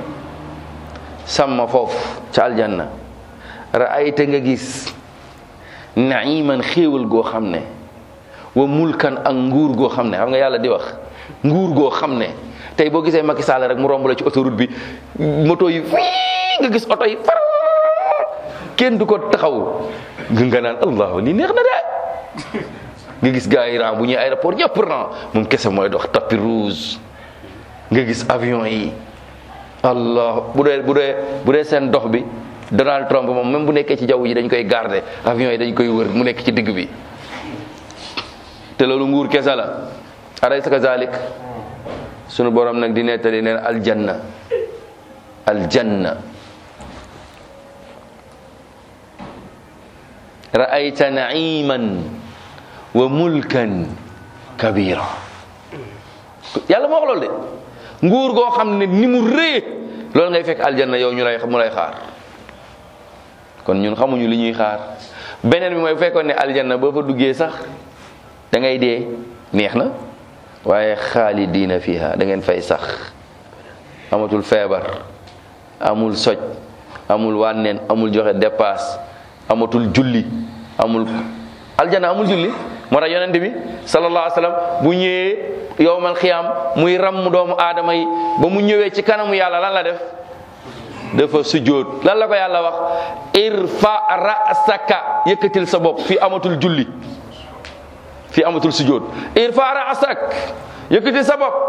sàmma foofu ca aljanna raayta nga gis naiman xéewal goo xam ne wa mulkan ak nguur goo xam ne xam nga yàlla di wax nguur goo xam ne tey boo gisee Macky Sall rek mu romb la ci autoroute bi moto yi fii nga gis oto yi far kenn du ko taxaw nga naan allah lii neex na de nga gis gars yi ran bu ñuy aéroport ñëpp ran moom kese mooy dox tapis rouge nga gis avion yi allah bu dee bu dee bu dee seen dox bi Donald Trump moom même bu nekkee ci jaww ji dañ koy garder avion yi dañ koy wër mu nekk ci digg bi te loolu nguur kese la alaysa kazalik sunu borom nag di nettali neen aljanna aljanna ra'ayta na'iman wa mulkan kabira yàlla moo wax loolu de nguur goo xam ne ni mu rëy loolu ngay fekk aljanna yow ñu lay mu lay xaar kon ñun xamuñu li ñuy xaar beneen bi mooy bu fekkoon ne aljanna boo fa duggee sax da ngay dee neex na waaye xaalidiina fiha da ngeen fay sax amatul feebar amul soj amul wànneen amul joxe dépasse amatul julli amul aljana amul julli moo tax yonent bi sallallahu alayhi wa sallam bu ñëwee yowmal xiyaam muy ramm doomu aadama yi ba mu ñëwee ci kanamu yàlla lan la def dafa sujjóot lan la ko yàlla wax irfa rasaka yëkkatil sa bopp fii amatul julli fii amatul sujjóot irfa rasak yëkkatil sa bopp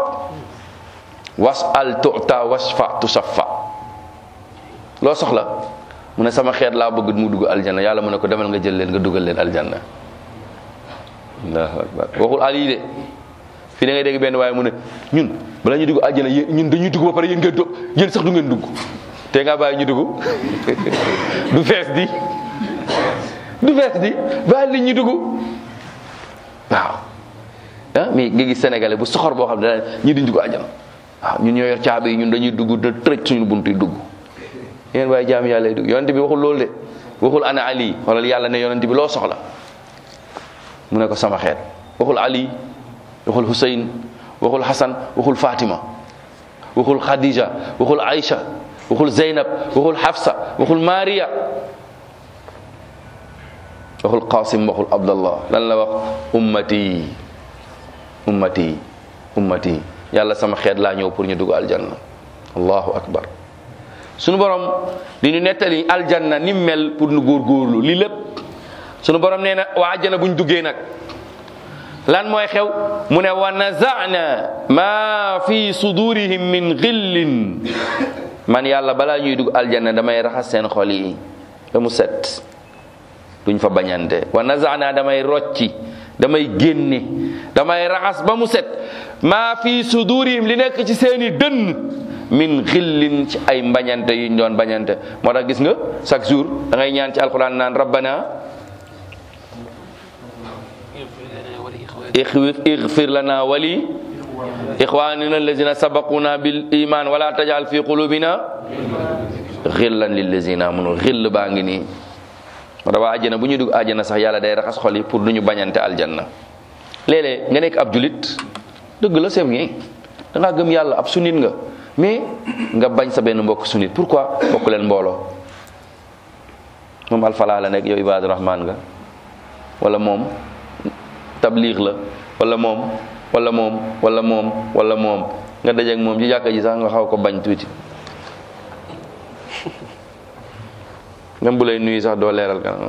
wasal tuta wasfa tusaffa loo soxla mu ne sama xeet laa bëgg mu dugg aljanna yàlla mu ne ko demal nga jël leen nga dugal leen aljanna allahu akbar waxul ali de fii da ngay dégg benn waaye mu ne ñun bala ñu dugg aljanna yéen ñun dañuy dugg ba pare yéen ngeen do yéen sax du ngeen dugg te nga bàyyi ñu dugg du fees di du fees di bàyyi nit ñi dugg waaw ah mais nga gis sénégalais bu soxor boo xam ne dana ñi duñ dugg aljanna waaw ñun ñoo yor caabi yi ñun dañuy dugg da tërëj suñu bunt yi dugg yéen waaye jaam yàlla yi dugg yonent bi waxul loolu de waxul ana ali xoolal yàlla ne yonent bi loo soxla mu ne ko sama xeet waxul ali waxul Hussein waxul Hassan waxul Fatima waxul Khadija waxul Aïcha waxul Zeynab waxul Hafsa waxul Maria waxul Qasim waxul Abdallah lan la wax ummati ummati ummati yàlla sama xeet laa ñëw pour ñu dugg aljanna allahu akbar sunu borom di ñu nettali aljanna ni mel pour nu góorgóorlu li lépp sunu borom nee na waa aljanna buñ duggee nag lan mooy xew mu ne wa nazana ma fi sudurihim min xillin man yàlla balaa ñuy dugg aljanna damay raxas seen xol yi ba mu set duñ fa bañante wa nazana damay rocci damay génne damay raxas ba mu set maa fi sudurihim li nekk ci seeni dënn min xillin ci ay mbañante yuñ doon bañante moo tax gis nga chaque jour da ngay ñaan ci alquran naan rabbana اغفر لنا ولي إخواننا الذين سبقونا بالإيمان ولا تجعل في قلوبنا غلا للذين آمنوا غل baangi nii moo tax waa àjjana bu ñu dugg àjjana sax yàlla day raxas xol yi pour du ñu bañante aljanna léeg-léeg nga nekk ab julit dëgg la c'est bien da ngaa gëm yàlla ab sunnit nga mais nga bañ sa benn mbokk sunnit pourquoi bokk leen mbooloo moom alfalaa la nekk yow ibaadu rahmaan nga wala moom tabliix la wala moom wala moom wala moom wala moom nga dajeek moom ci jàkka ji sax nga xaw ko bañ tuuti même bu lay nuyu sax doo leeral kan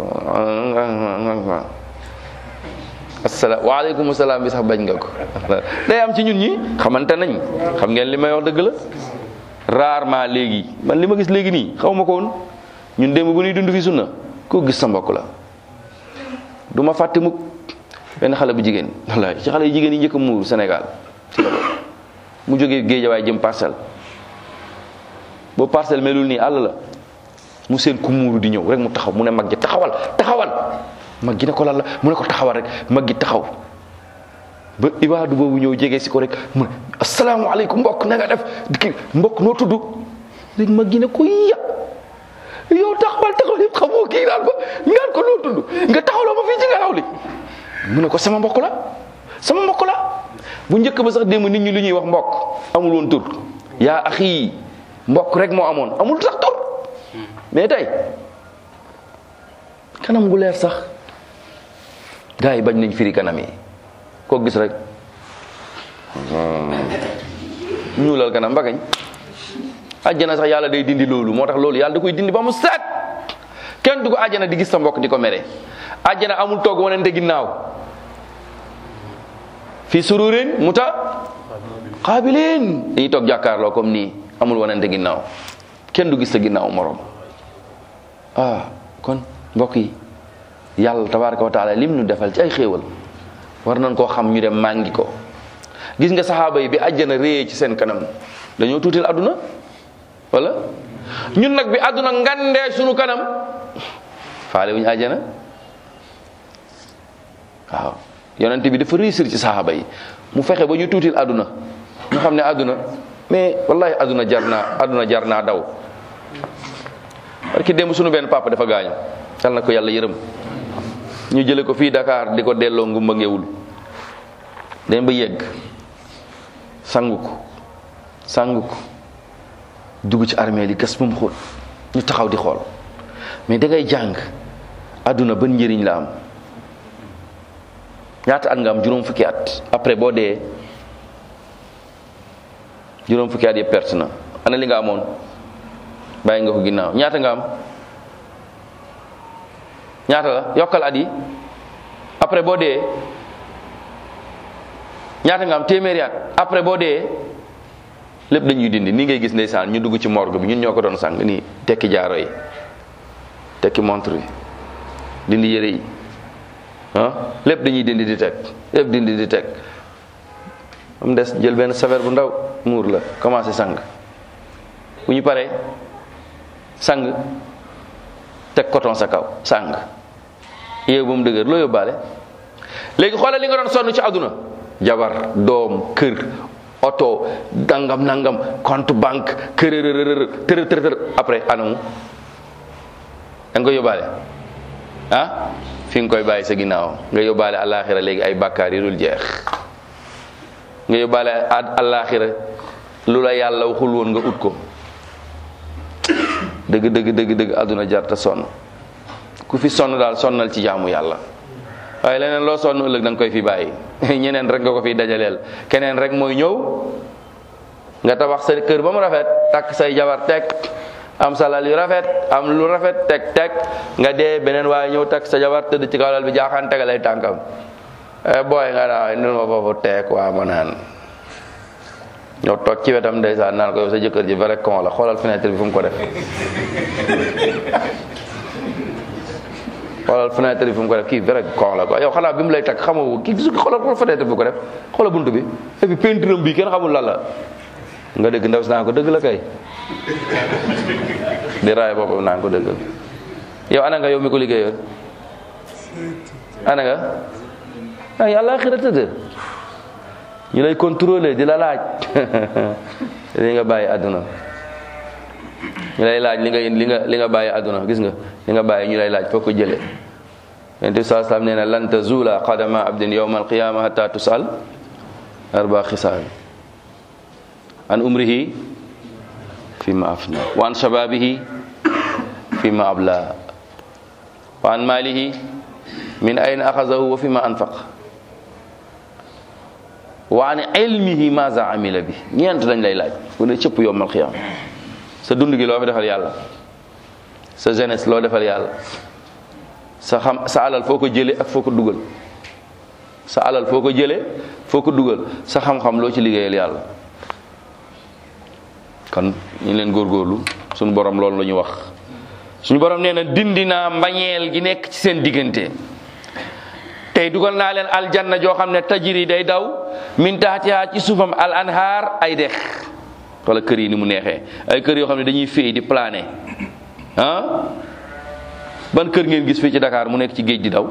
asalaam waaleykum salaam bi sax bañ nga ko day am ci ñun ñi xamante nañ xam ngeen li may wax dëgg la rarement léegi man li ma gis léegi nii xaw ma ko woon ñun démb bu ñuy dund fi sunna koo gis sa mbokk la du ma fàtte mukk benn xale bu jigéen wallaay ci xale yu jigéen yi njëkk a muur Sénégal ci la bokk mu jógee géejawaay jëm parcelle boobu parcelle melul nii àll la mu seen ku muuru di ñëw rek mu taxaw mu ne mag ji taxawal taxawal mag gi ne ko lan la mu ne ko taxawal rek mag gi taxaw ba ibaadu boobu ñëw jege si ko rek mu ne asalaamaaleykum mbokk na nga def kii mbokk noo tudd léegi mag gi ne ko ya yow taxawal taxawal yëpp xamoo kii naan ko ngaan ko noo tudd nga taxawloo ma fii ci ngelaw li mu ne ko sama mbokk la sama mbokk la bu njëkk ba sax démb nit ñi lu ñuy wax mbokk amul woon tur yaa axi mbokk rek moo amoon amul sax tur mais tey kanam gu leer sax gars yi bañ nañ firi kanam yi koo gis rek ñuulal kanam mbagañ àjjana sax yàlla day dindi loolu moo tax loolu yàlla da koy dindi ba mu set kenn du ko àjjana di gis sa mbokk di ko mere àjjana amul toog wanante ginnaaw fi sururin muta qaabilin dañuy toog jàkkaarloo comme nii amul wanante ginnaaw kenn du gis sa ginnaaw morom ah kon mbokk yi yàlla tabaraka wa taala lim nu defal ci ay xéewal war nañ koo xam ñu dem màngi ko gis nga saxaaba yi bi àjjana réyee ci seen kanam dañoo tuutil àdduna wala ñun nag bi àdduna ngandee sunu kanam faale wuñu àjjana waaw yonent bi dafa réussir ci saxaaba yi mu fexe ba ñu tuutil àdduna ñu xam ne àdduna mais wallahi àdduna jar naa àdduna jar naa daw parce que démb sunu benn papa dafa gaañu yal na ko yàlla yërëm ñu jële ko fii Dakar di ko delloo ngumba ngewul dem ba yegg sangu ko sangu ko dugg ci armée li gas ba mu xóot ñu taxaw di xool mais da ngay jàng àdduna ban njëriñ la am ñaata at nga am juróom fukki at après boo dee juróom fukki at yëpp perte na ana li nga amoon bàyyi nga ko ginnaaw ñaata nga am ñaata la yokkal at yi après boo dee ñaata nga am téeméeri at après boo dee lépp dañuy dindi nii ngay gis ndeysaan ñu dugg ci morgue bi ñun ñoo ko doon sàng nii tekki jaaro yi tekki montre yi dindi yére yi ah lépp dañuy dindi di teg lépp dindi di teg am des jël benn saver bu ndaw muur la commencé sang bu ñu paree sang teg coton sa kaw sang yow ba mu dëgër loo yóbbaale léegi xoolal li nga doon sonn ci àdduna jabar doom kër oto dangam nangam compte banque kërërërër tërë tërë tërë après anamu da nga koy yóbbaale ah fi nga koy bàyyi sa ginnaaw nga yóbbaale àllaaxira léegi ay bàkkaar yi dul jeex nga yóbbaale àllaaxira lu la yàlla waxul woon nga ut ko dëgg dëgg dëgg dëgg àdduna jarta sonn ku fi sonn daal sonnal ci jaamu yàlla waaye leneen loo sonn ëllëg da nga koy fi bàyyi ñeneen rek nga ko fi dajaleel keneen rek mooy ñëw nga tabax sa kër ba mu rafet takk say jabar teg am sa lal yu rafet am lu rafet teg teg nga dee beneen waaye ñëw takk sa jabar tëdd ci kaw lal bi jaaxaan tegalay tànkam eh booy nga daa nil ma foofu teeg waa ma naan ñëw toog ci wetam ndeysaan naan ko yow sa jëkkër ji vrai con la xoolal fenêtre bi fu mu ko def xoolal fenêtre bi fu mu ko def kii vrai con la quoi yow xanaa bi mu lay takk xamoo kii gisu xoolal xoolal fenêtre bi fu ko def xoolal buntu bi et puis peinture bi kenn xamul lan la nga dëgg ndaw si naan ko dëgg la kay di raay boppam naan ko dëgg la yow ana nga yow mi ko liggéeyoon ana nga ay yàlla xira tëdd ñu lay contrôler di la laaj li nga bàyyi àdduna ñu lay laaj li nga li nga li nga bàyyi àdduna gis nga li nga bàyyi ñu lay laaj foo ko jëlee yonent bi saa salaam nee na lan tazula qadama abdin yawma alqiyama hatta tusal arba xisaal an umrihi fi ma afna wa an shababihi fi ma abla wa an malihi min ayna axazahu wa fi ma anfaq wa an ilmihi maza amila bi ñeent lañ lay laaj bu ne cëpp yowmal xiyaam sa dund gi loo fi defal yàlla sa jeunesse loo defal yàlla sa xam sa alal foo ko jële ak foo ko dugal sa alal foo ko jële foo ko dugal sa xam-xam loo ci liggéeyal yàlla kon ñu leen góorgóorlu suñu borom loolu la ñu wax suñu borom nee na dindi naa mbañeel gi nekk ci seen diggante tey dugal naa leen aljanna joo xam ne tajiri day daw min taxtiha ci suufam al anhaar ay dex wala kër yi ni mu neexee ay kër yoo xam ne dañuy féey di plané ah ban kër ngeen gis fii ci Dakar mu nekk ci géej di daw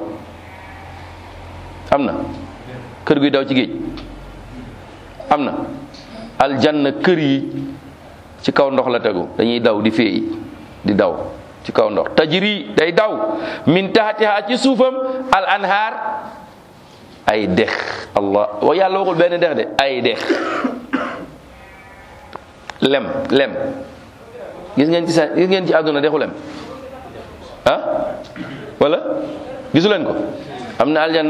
am na kër guy daw ci géej am na aljanna kër yi ci kaw ndox la tegu dañuy daw di féey di daw ci kaw ndox tajri day daw min tahtiha ci suufam al anhaar ay dex allah wa yàlla waxul benn dex de ay dex lem lem gis ngeen ci sa gis ngeen ci àdduna dexu lem ah wala gisu leen ko am na aljanna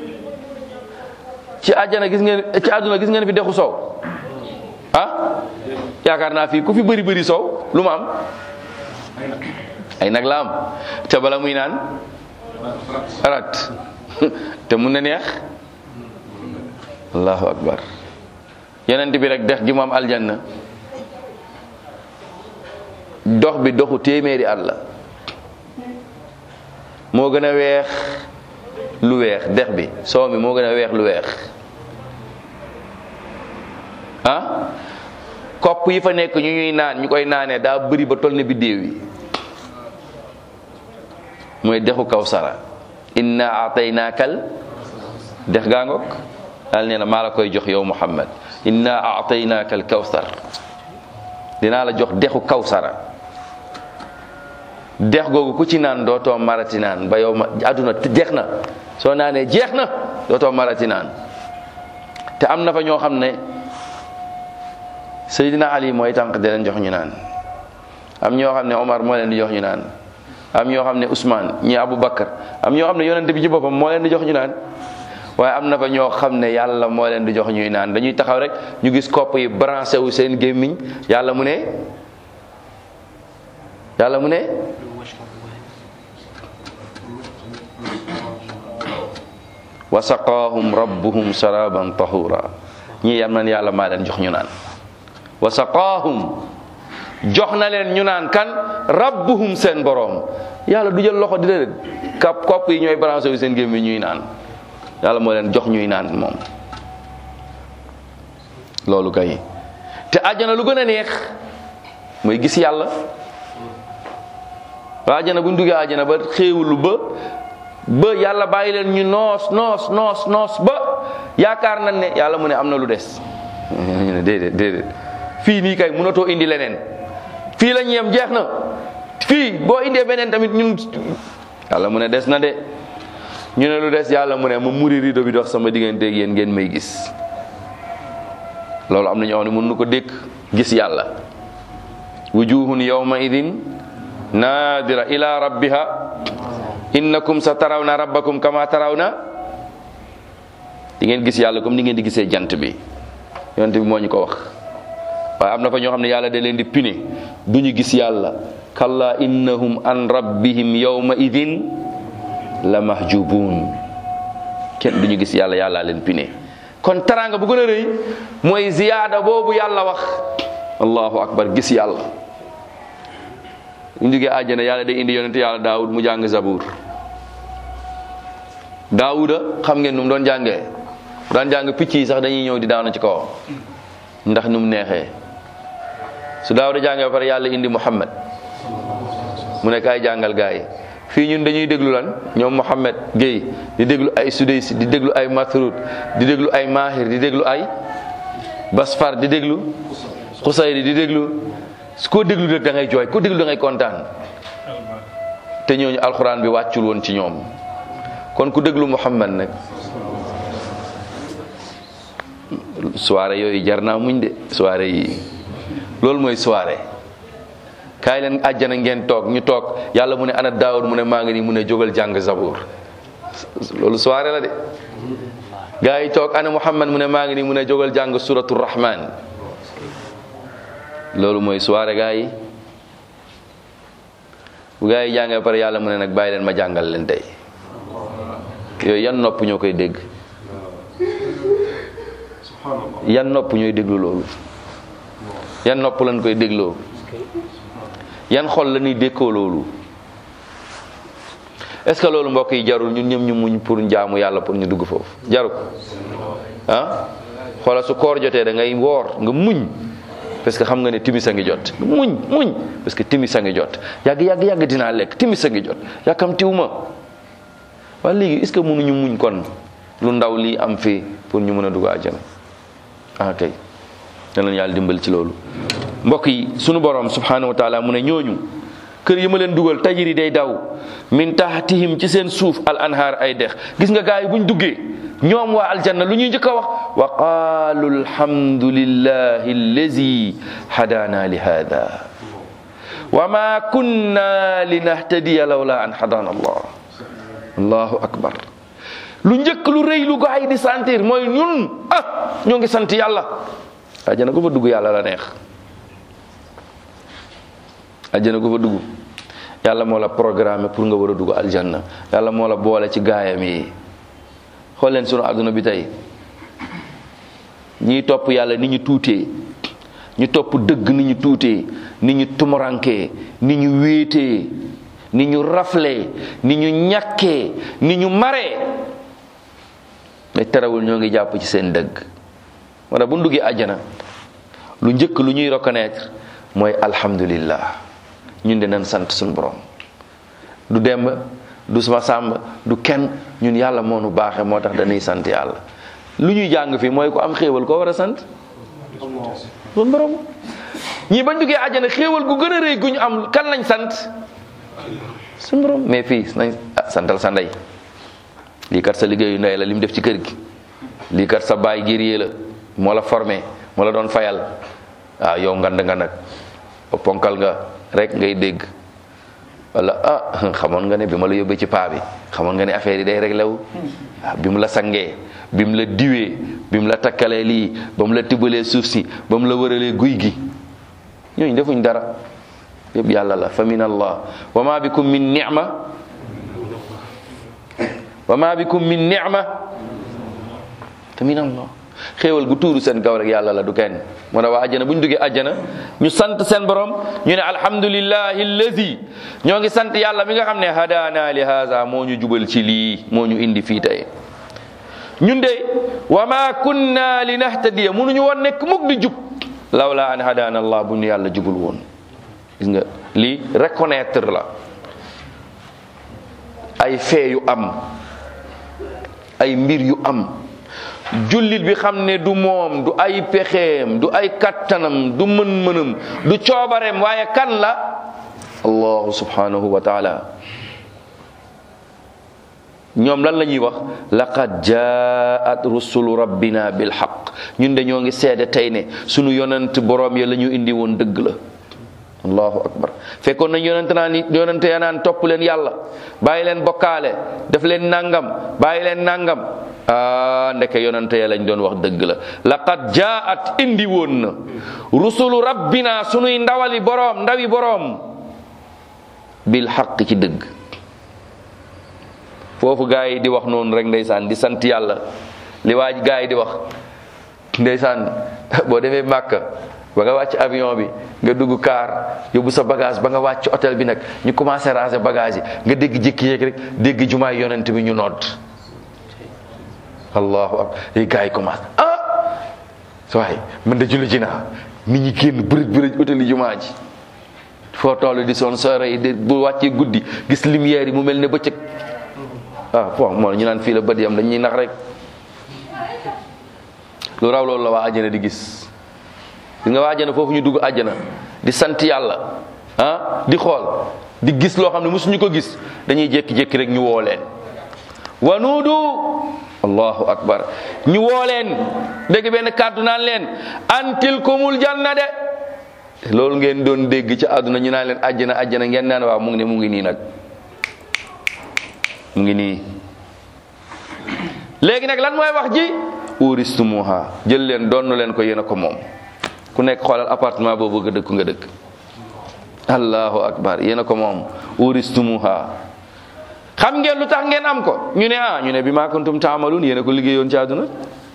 ci àjjana gis ngeen ci àdduna gis ngeen fi dexu soow ah yaakaar naa fii ku fi bëri bëri soow lu ma am ay nag la am te bala muy naan rat te mun na neex allahu akbar yonent bi rek dex gi mu am aljanna dox bi doxu téeméeri at la moo gën a weex lu weex dex bi soow mi moo gën a weex lu weex ah kopp yi fa nekk ñu ñuy naan ñu koy naanee daa bëri ba toll ne biddéew yi mooy dexu kawsara inna ataynaakal dex gaa ngoog daal nee na maa la koy jox yow muhammad inna ataynaakal kawsar dinaa la jox dexu kawsara dex googu ku ci naan dootoo marati naan ba yow ma àdduna jeex na soo naanee jeex na dootoo marati naan te am na fa ñoo xam ne Seydina Ali mooy tànk di leen jox ñu naan am ñoo xam ne Omar moo leen di jox ñu naan am ñoo xam ne Ousmane ñi Abu Bakar am ñoo xam ne yonent bi ci boppam moo leen di jox ñu naan waaye am na fa ñoo xam ne yàlla moo leen di jox ñuy naan dañuy taxaw rek ñu gis kopp yi branché wu seen gémmiñ yàlla mu ne yàlla mu ne wa saqaahum rabbuhum sharaban tahura ñii yam nan yàlla maa leen jox ñu naan wa saqaahum jox na leen ñu naan kan rabbuhum seen boroom yàlla du jël loxo di leen kap kopp yi ñooy branché wu seen gémmiñ ñuy naan yàlla moo leen jox ñuy naan moom loolu kay te àjjana lu gën a neex mooy gis yàlla waa àjjana bu ñu duggee àjjana ba xéewulu ba ba yàlla bàyyi leen ñu noos noos noos noos ba yaakaar nañ ne yàlla mu ne am na lu des ñu ne déedéet déedéet fii nii kay mënatoo indi leneen fii lañ yem jeex na fii boo indee beneen tamit ñun yàlla mu ne des na de ñu ne lu des yàlla mu ne ma muri rido bi dox sama digganteeg yéen ngeen may gis loolu am na ñoo xam ne mën nu ko dékk gis yàlla wujuhun yawma idin nadira ila rabbiha innakum sa tarawna rabbakum kama tarawna di ngeen gis yàlla comme ni ngeen di gisee jant bi yonent bi moo ñu ko wax waaye am na fa ñoo xam ne yàlla da leen di pine du ñu gis yàlla kalla innahum an rabbihim yawma idin la mahjubun kenn du ñu gis yàlla yàlla leen pine kon taraanga bu gën a rëy mooy ziyaada boobu yàlla wax allahu akbar gis yàlla ñu jógee àjjana yàlla day indi yonente yàlla daawud mu jàng zabuur daawuda xam ngeen nu mu doon jàngee daan jàng picc yi sax dañuy ñëw di daanu ci kawam ndax nu mu neexee su daawuda jàngee ba pare yàlla indi muhammad mu ne kaay jàngal gaa yi fii ñun dañuy déglu lan ñoom Mohamed Gueye di déglu ay Sudaysi di déglu ay Masrud di déglu ay Mahir di déglu ay Basfar di déglu Xusayri di déglu su ko déglu rek da ngay jooy ko déglu da ngay kontaan te ñooñu alxuraan bi wàccul woon ci ñoom kon ku déglu Mohamed nag soirée yooyu jar naa muñ de soirée yi loolu mooy soirée kaay leen àjjana ngeen toog ñu toog yàlla mu ne ana daawud mu ne maa ngi nii mu ne jógal jàng zabur loolu soirée la de gaa yi toog ana muhammad mu ne maa ngi nii mu ne jógal jàng suratu rahman loolu mooy soirée gaa yi bu gaa yi jàngee pare yàlla mu ne nag bàyyi leen ma jàngal leen tey yooyu yan nopp ñoo koy dégg yan nopp ñooy déglu loolu yan nopp lañ koy dégloo yan xol la ñuy dékkoo loolu est-ce que loolu mbokk yi jarul ñun ñëm ñu muñ pour njaamu yàlla pour ñu dugg foofu jaru ko ah xoola su koor jotee da ngay woor nga muñ parce que xam nga ne timis a ngi jot muñ muñ parce que timis a ngi jot yàgg yàgg yàgg dinaa lekk timis a ngi jot yàkkamtiwu ma waaye léegi est-ce que mënuñu muñ kon lu ndaw lii am fii pour ñu mën a dugg àjjana ah kay danañ yàlla dimbal ci loolu mbokk yi sunu borom subhanahu wa taala mu ne ñooñu kër yi ma leen dugal tajiri day daw min tahtihim ci seen suuf al anhaar ay dex gis nga gaay yi buñ duggee ñoom waa aljanna lu ñuy njëkk a wax wa qaalu alhamdulillahi allazi hadana li hada wa ma kunna linahtadiya lawla an hadana allah allahu akbar lu njëkk lu rëy lu gaay di sentir mooy ñun ah ñoo ngi sant yàlla aljanna ko fa dugg yàlla la neex aljanna ko fa dugg yàlla moo la programme pour nga war a dugg aljanna yàlla moo la boole ci gaayam yi xool leen sunu àdduna bi tey ñiy topp yàlla ni ñu tuutee ñu topp dëgg ni ñu tuutee ni ñu tumurankee ni ñu wéetee ni ñu raflee ni ñu ñàkkee ni ñu maree mais terewul ñoo ngi jàpp ci seen dëgg moo tax bu ñu duggee àjjana lu njëkk lu ñuy reconnaître mooy alhamdulillah ñun de nañ sant suñu borom du demb du sama sàmb du kenn ñun yàlla moo nu baaxee moo tax dañuy sant yàlla lu ñuy jàng fii mooy ku am xéewal koo war a sant suñu borom ñii bañ duggee àjjana xéewal gu gën a rëy gu ñu am kan lañ sant suñu borom mais fii nañ ah santal sa ndey lii kat sa liggéeyu ndey la li mu def ci kër gi lii kat sa baay guerrier la moo la formé moo la doon fayal waaw yow ngand nga nag ponkal nga rek ngay dégg wala ah xamoon nga ne bi ma la yóbbee ci paa bi xamoon nga ne affaire yi day réglé wu waaw bi mu la sangee bi mu la diwee bi mu la takkalee lii ba mu la tibbalee suuf si ba mu la wëralee guy gi ñooñu defuñ dara yëpp yàlla la fa min allah wa ma bikum min ni'ma wa ma bikum min ni'ma fa min allah xéewal gu tuuru seen kaw rek yàlla la du kenn moo tax waa àjjana bu ñu duggee àjjana ñu sant seen borom ñu ne alhamdulillahi allazi ñoo ngi sant yàlla mi nga xam ne hadana li haza moo ñu jubal ci lii moo ñu indi fii tey ñun de wa ma kunna li nahtadiya mënuñu woon nekk mukk di jub lawla an hadana allah bu ñu yàlla jubul woon gis nga lii reconnaître la ay fee yu am ay mbir yu am jullit bi xam ne du moom du ay pexeem du ay kattanam du mën-mënam du coobareem waaye kan la allahu subhanahu wa taala ñoom lan la ñuy wax laqad jaat rusulu rabbina bil haqq ñun de ñoo ngi seede tey ne sunu yonent boroom ya la ñu indi woon dëgg la allahu akbar fekkoon nañ yonente naan yonente ya naan topp leen yàlla bàyyi leen bokkaale def leen nangam bàyyi leen nangam ah ndeke yonente ya lañ doon wax dëgg la laqad jaat indi woon na rusulu rabbina sunuy ndawali boroom ndawi boroom bil xaq ci dëgg foofu gaa yi di wax noonu rek ndeysaan di sant yàlla li waaj gaa yi di wax ndeysaan boo demee màkka ba nga wàcc avion bi nga dugg kaar yóbbu sa bagage ba nga wàcc hôtel bi nag ñu commencé ranger bagage yi nga dégg jékki-jékki rek dégg jumaay yonent bi ñu nodd allahu akbar yi gars yi commencé ah waaye man de julli ji naa nit ñi génn bërëj bërëj hôtel yi jumaa ji foo toll di son soore yi de bu wàccee guddi gis lumière yi mu mel ne bëccëg ah bon moo ñu naan fii la bët yam dañuy nax rek lu raw loolu la waa àjjana di gis di nga waa àjjana foofu ñu dugg àjjana di sant yàlla ah di xool di gis loo xam ne mosuñu ko gis dañuy jékki-jékki rek ñu woo leen wanuudu allahu akbar ñu woo leen dégg benn kàddu naan leen antilkumul janna de loolu ngeen doon dégg ci àdduna ñu naan leen àjjana àjjana ngeen naan waaw mu ngi ne mu ngi nii nag mu ngi nii léegi nag lan mooy wax ji uristumuha jël leen donn leen ko yéen a ko moom ku nekk xoolal appartement boobu nga dëkk nga dëkk allahu akbar yéen a ko moom uristumuha xam ngeen lu tax ngeen am ko ñu ne ah ñu ne bi maa kuntum taamaluun yéen a ko liggéeyoon ci àdduna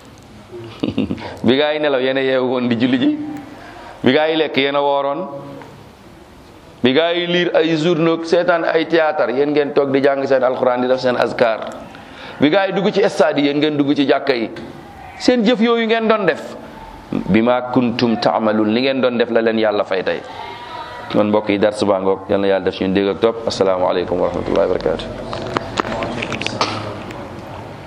bi gaa yi nelaw yéen a yeewu woon di julli ji bi gaa yi lekk yéen a wooroon bi gaa yi liir ay journaux seetaan ay théâtre yéen ngeen toog di jàng seen alxuraan di def seen askar bi gaa yi dugg ci stade yi yéen ngeen dugg ci jàkka yi seen jëf yooyu ngeen doon def bi ma kuntum taamaluun li ngeen doon def la leen yàlla fay tey kon mbokk yi dar subaa ngoog yal na yàlla def suñu dégg ak topp asalaamaaleykum wa rahmatullahi wa barakatu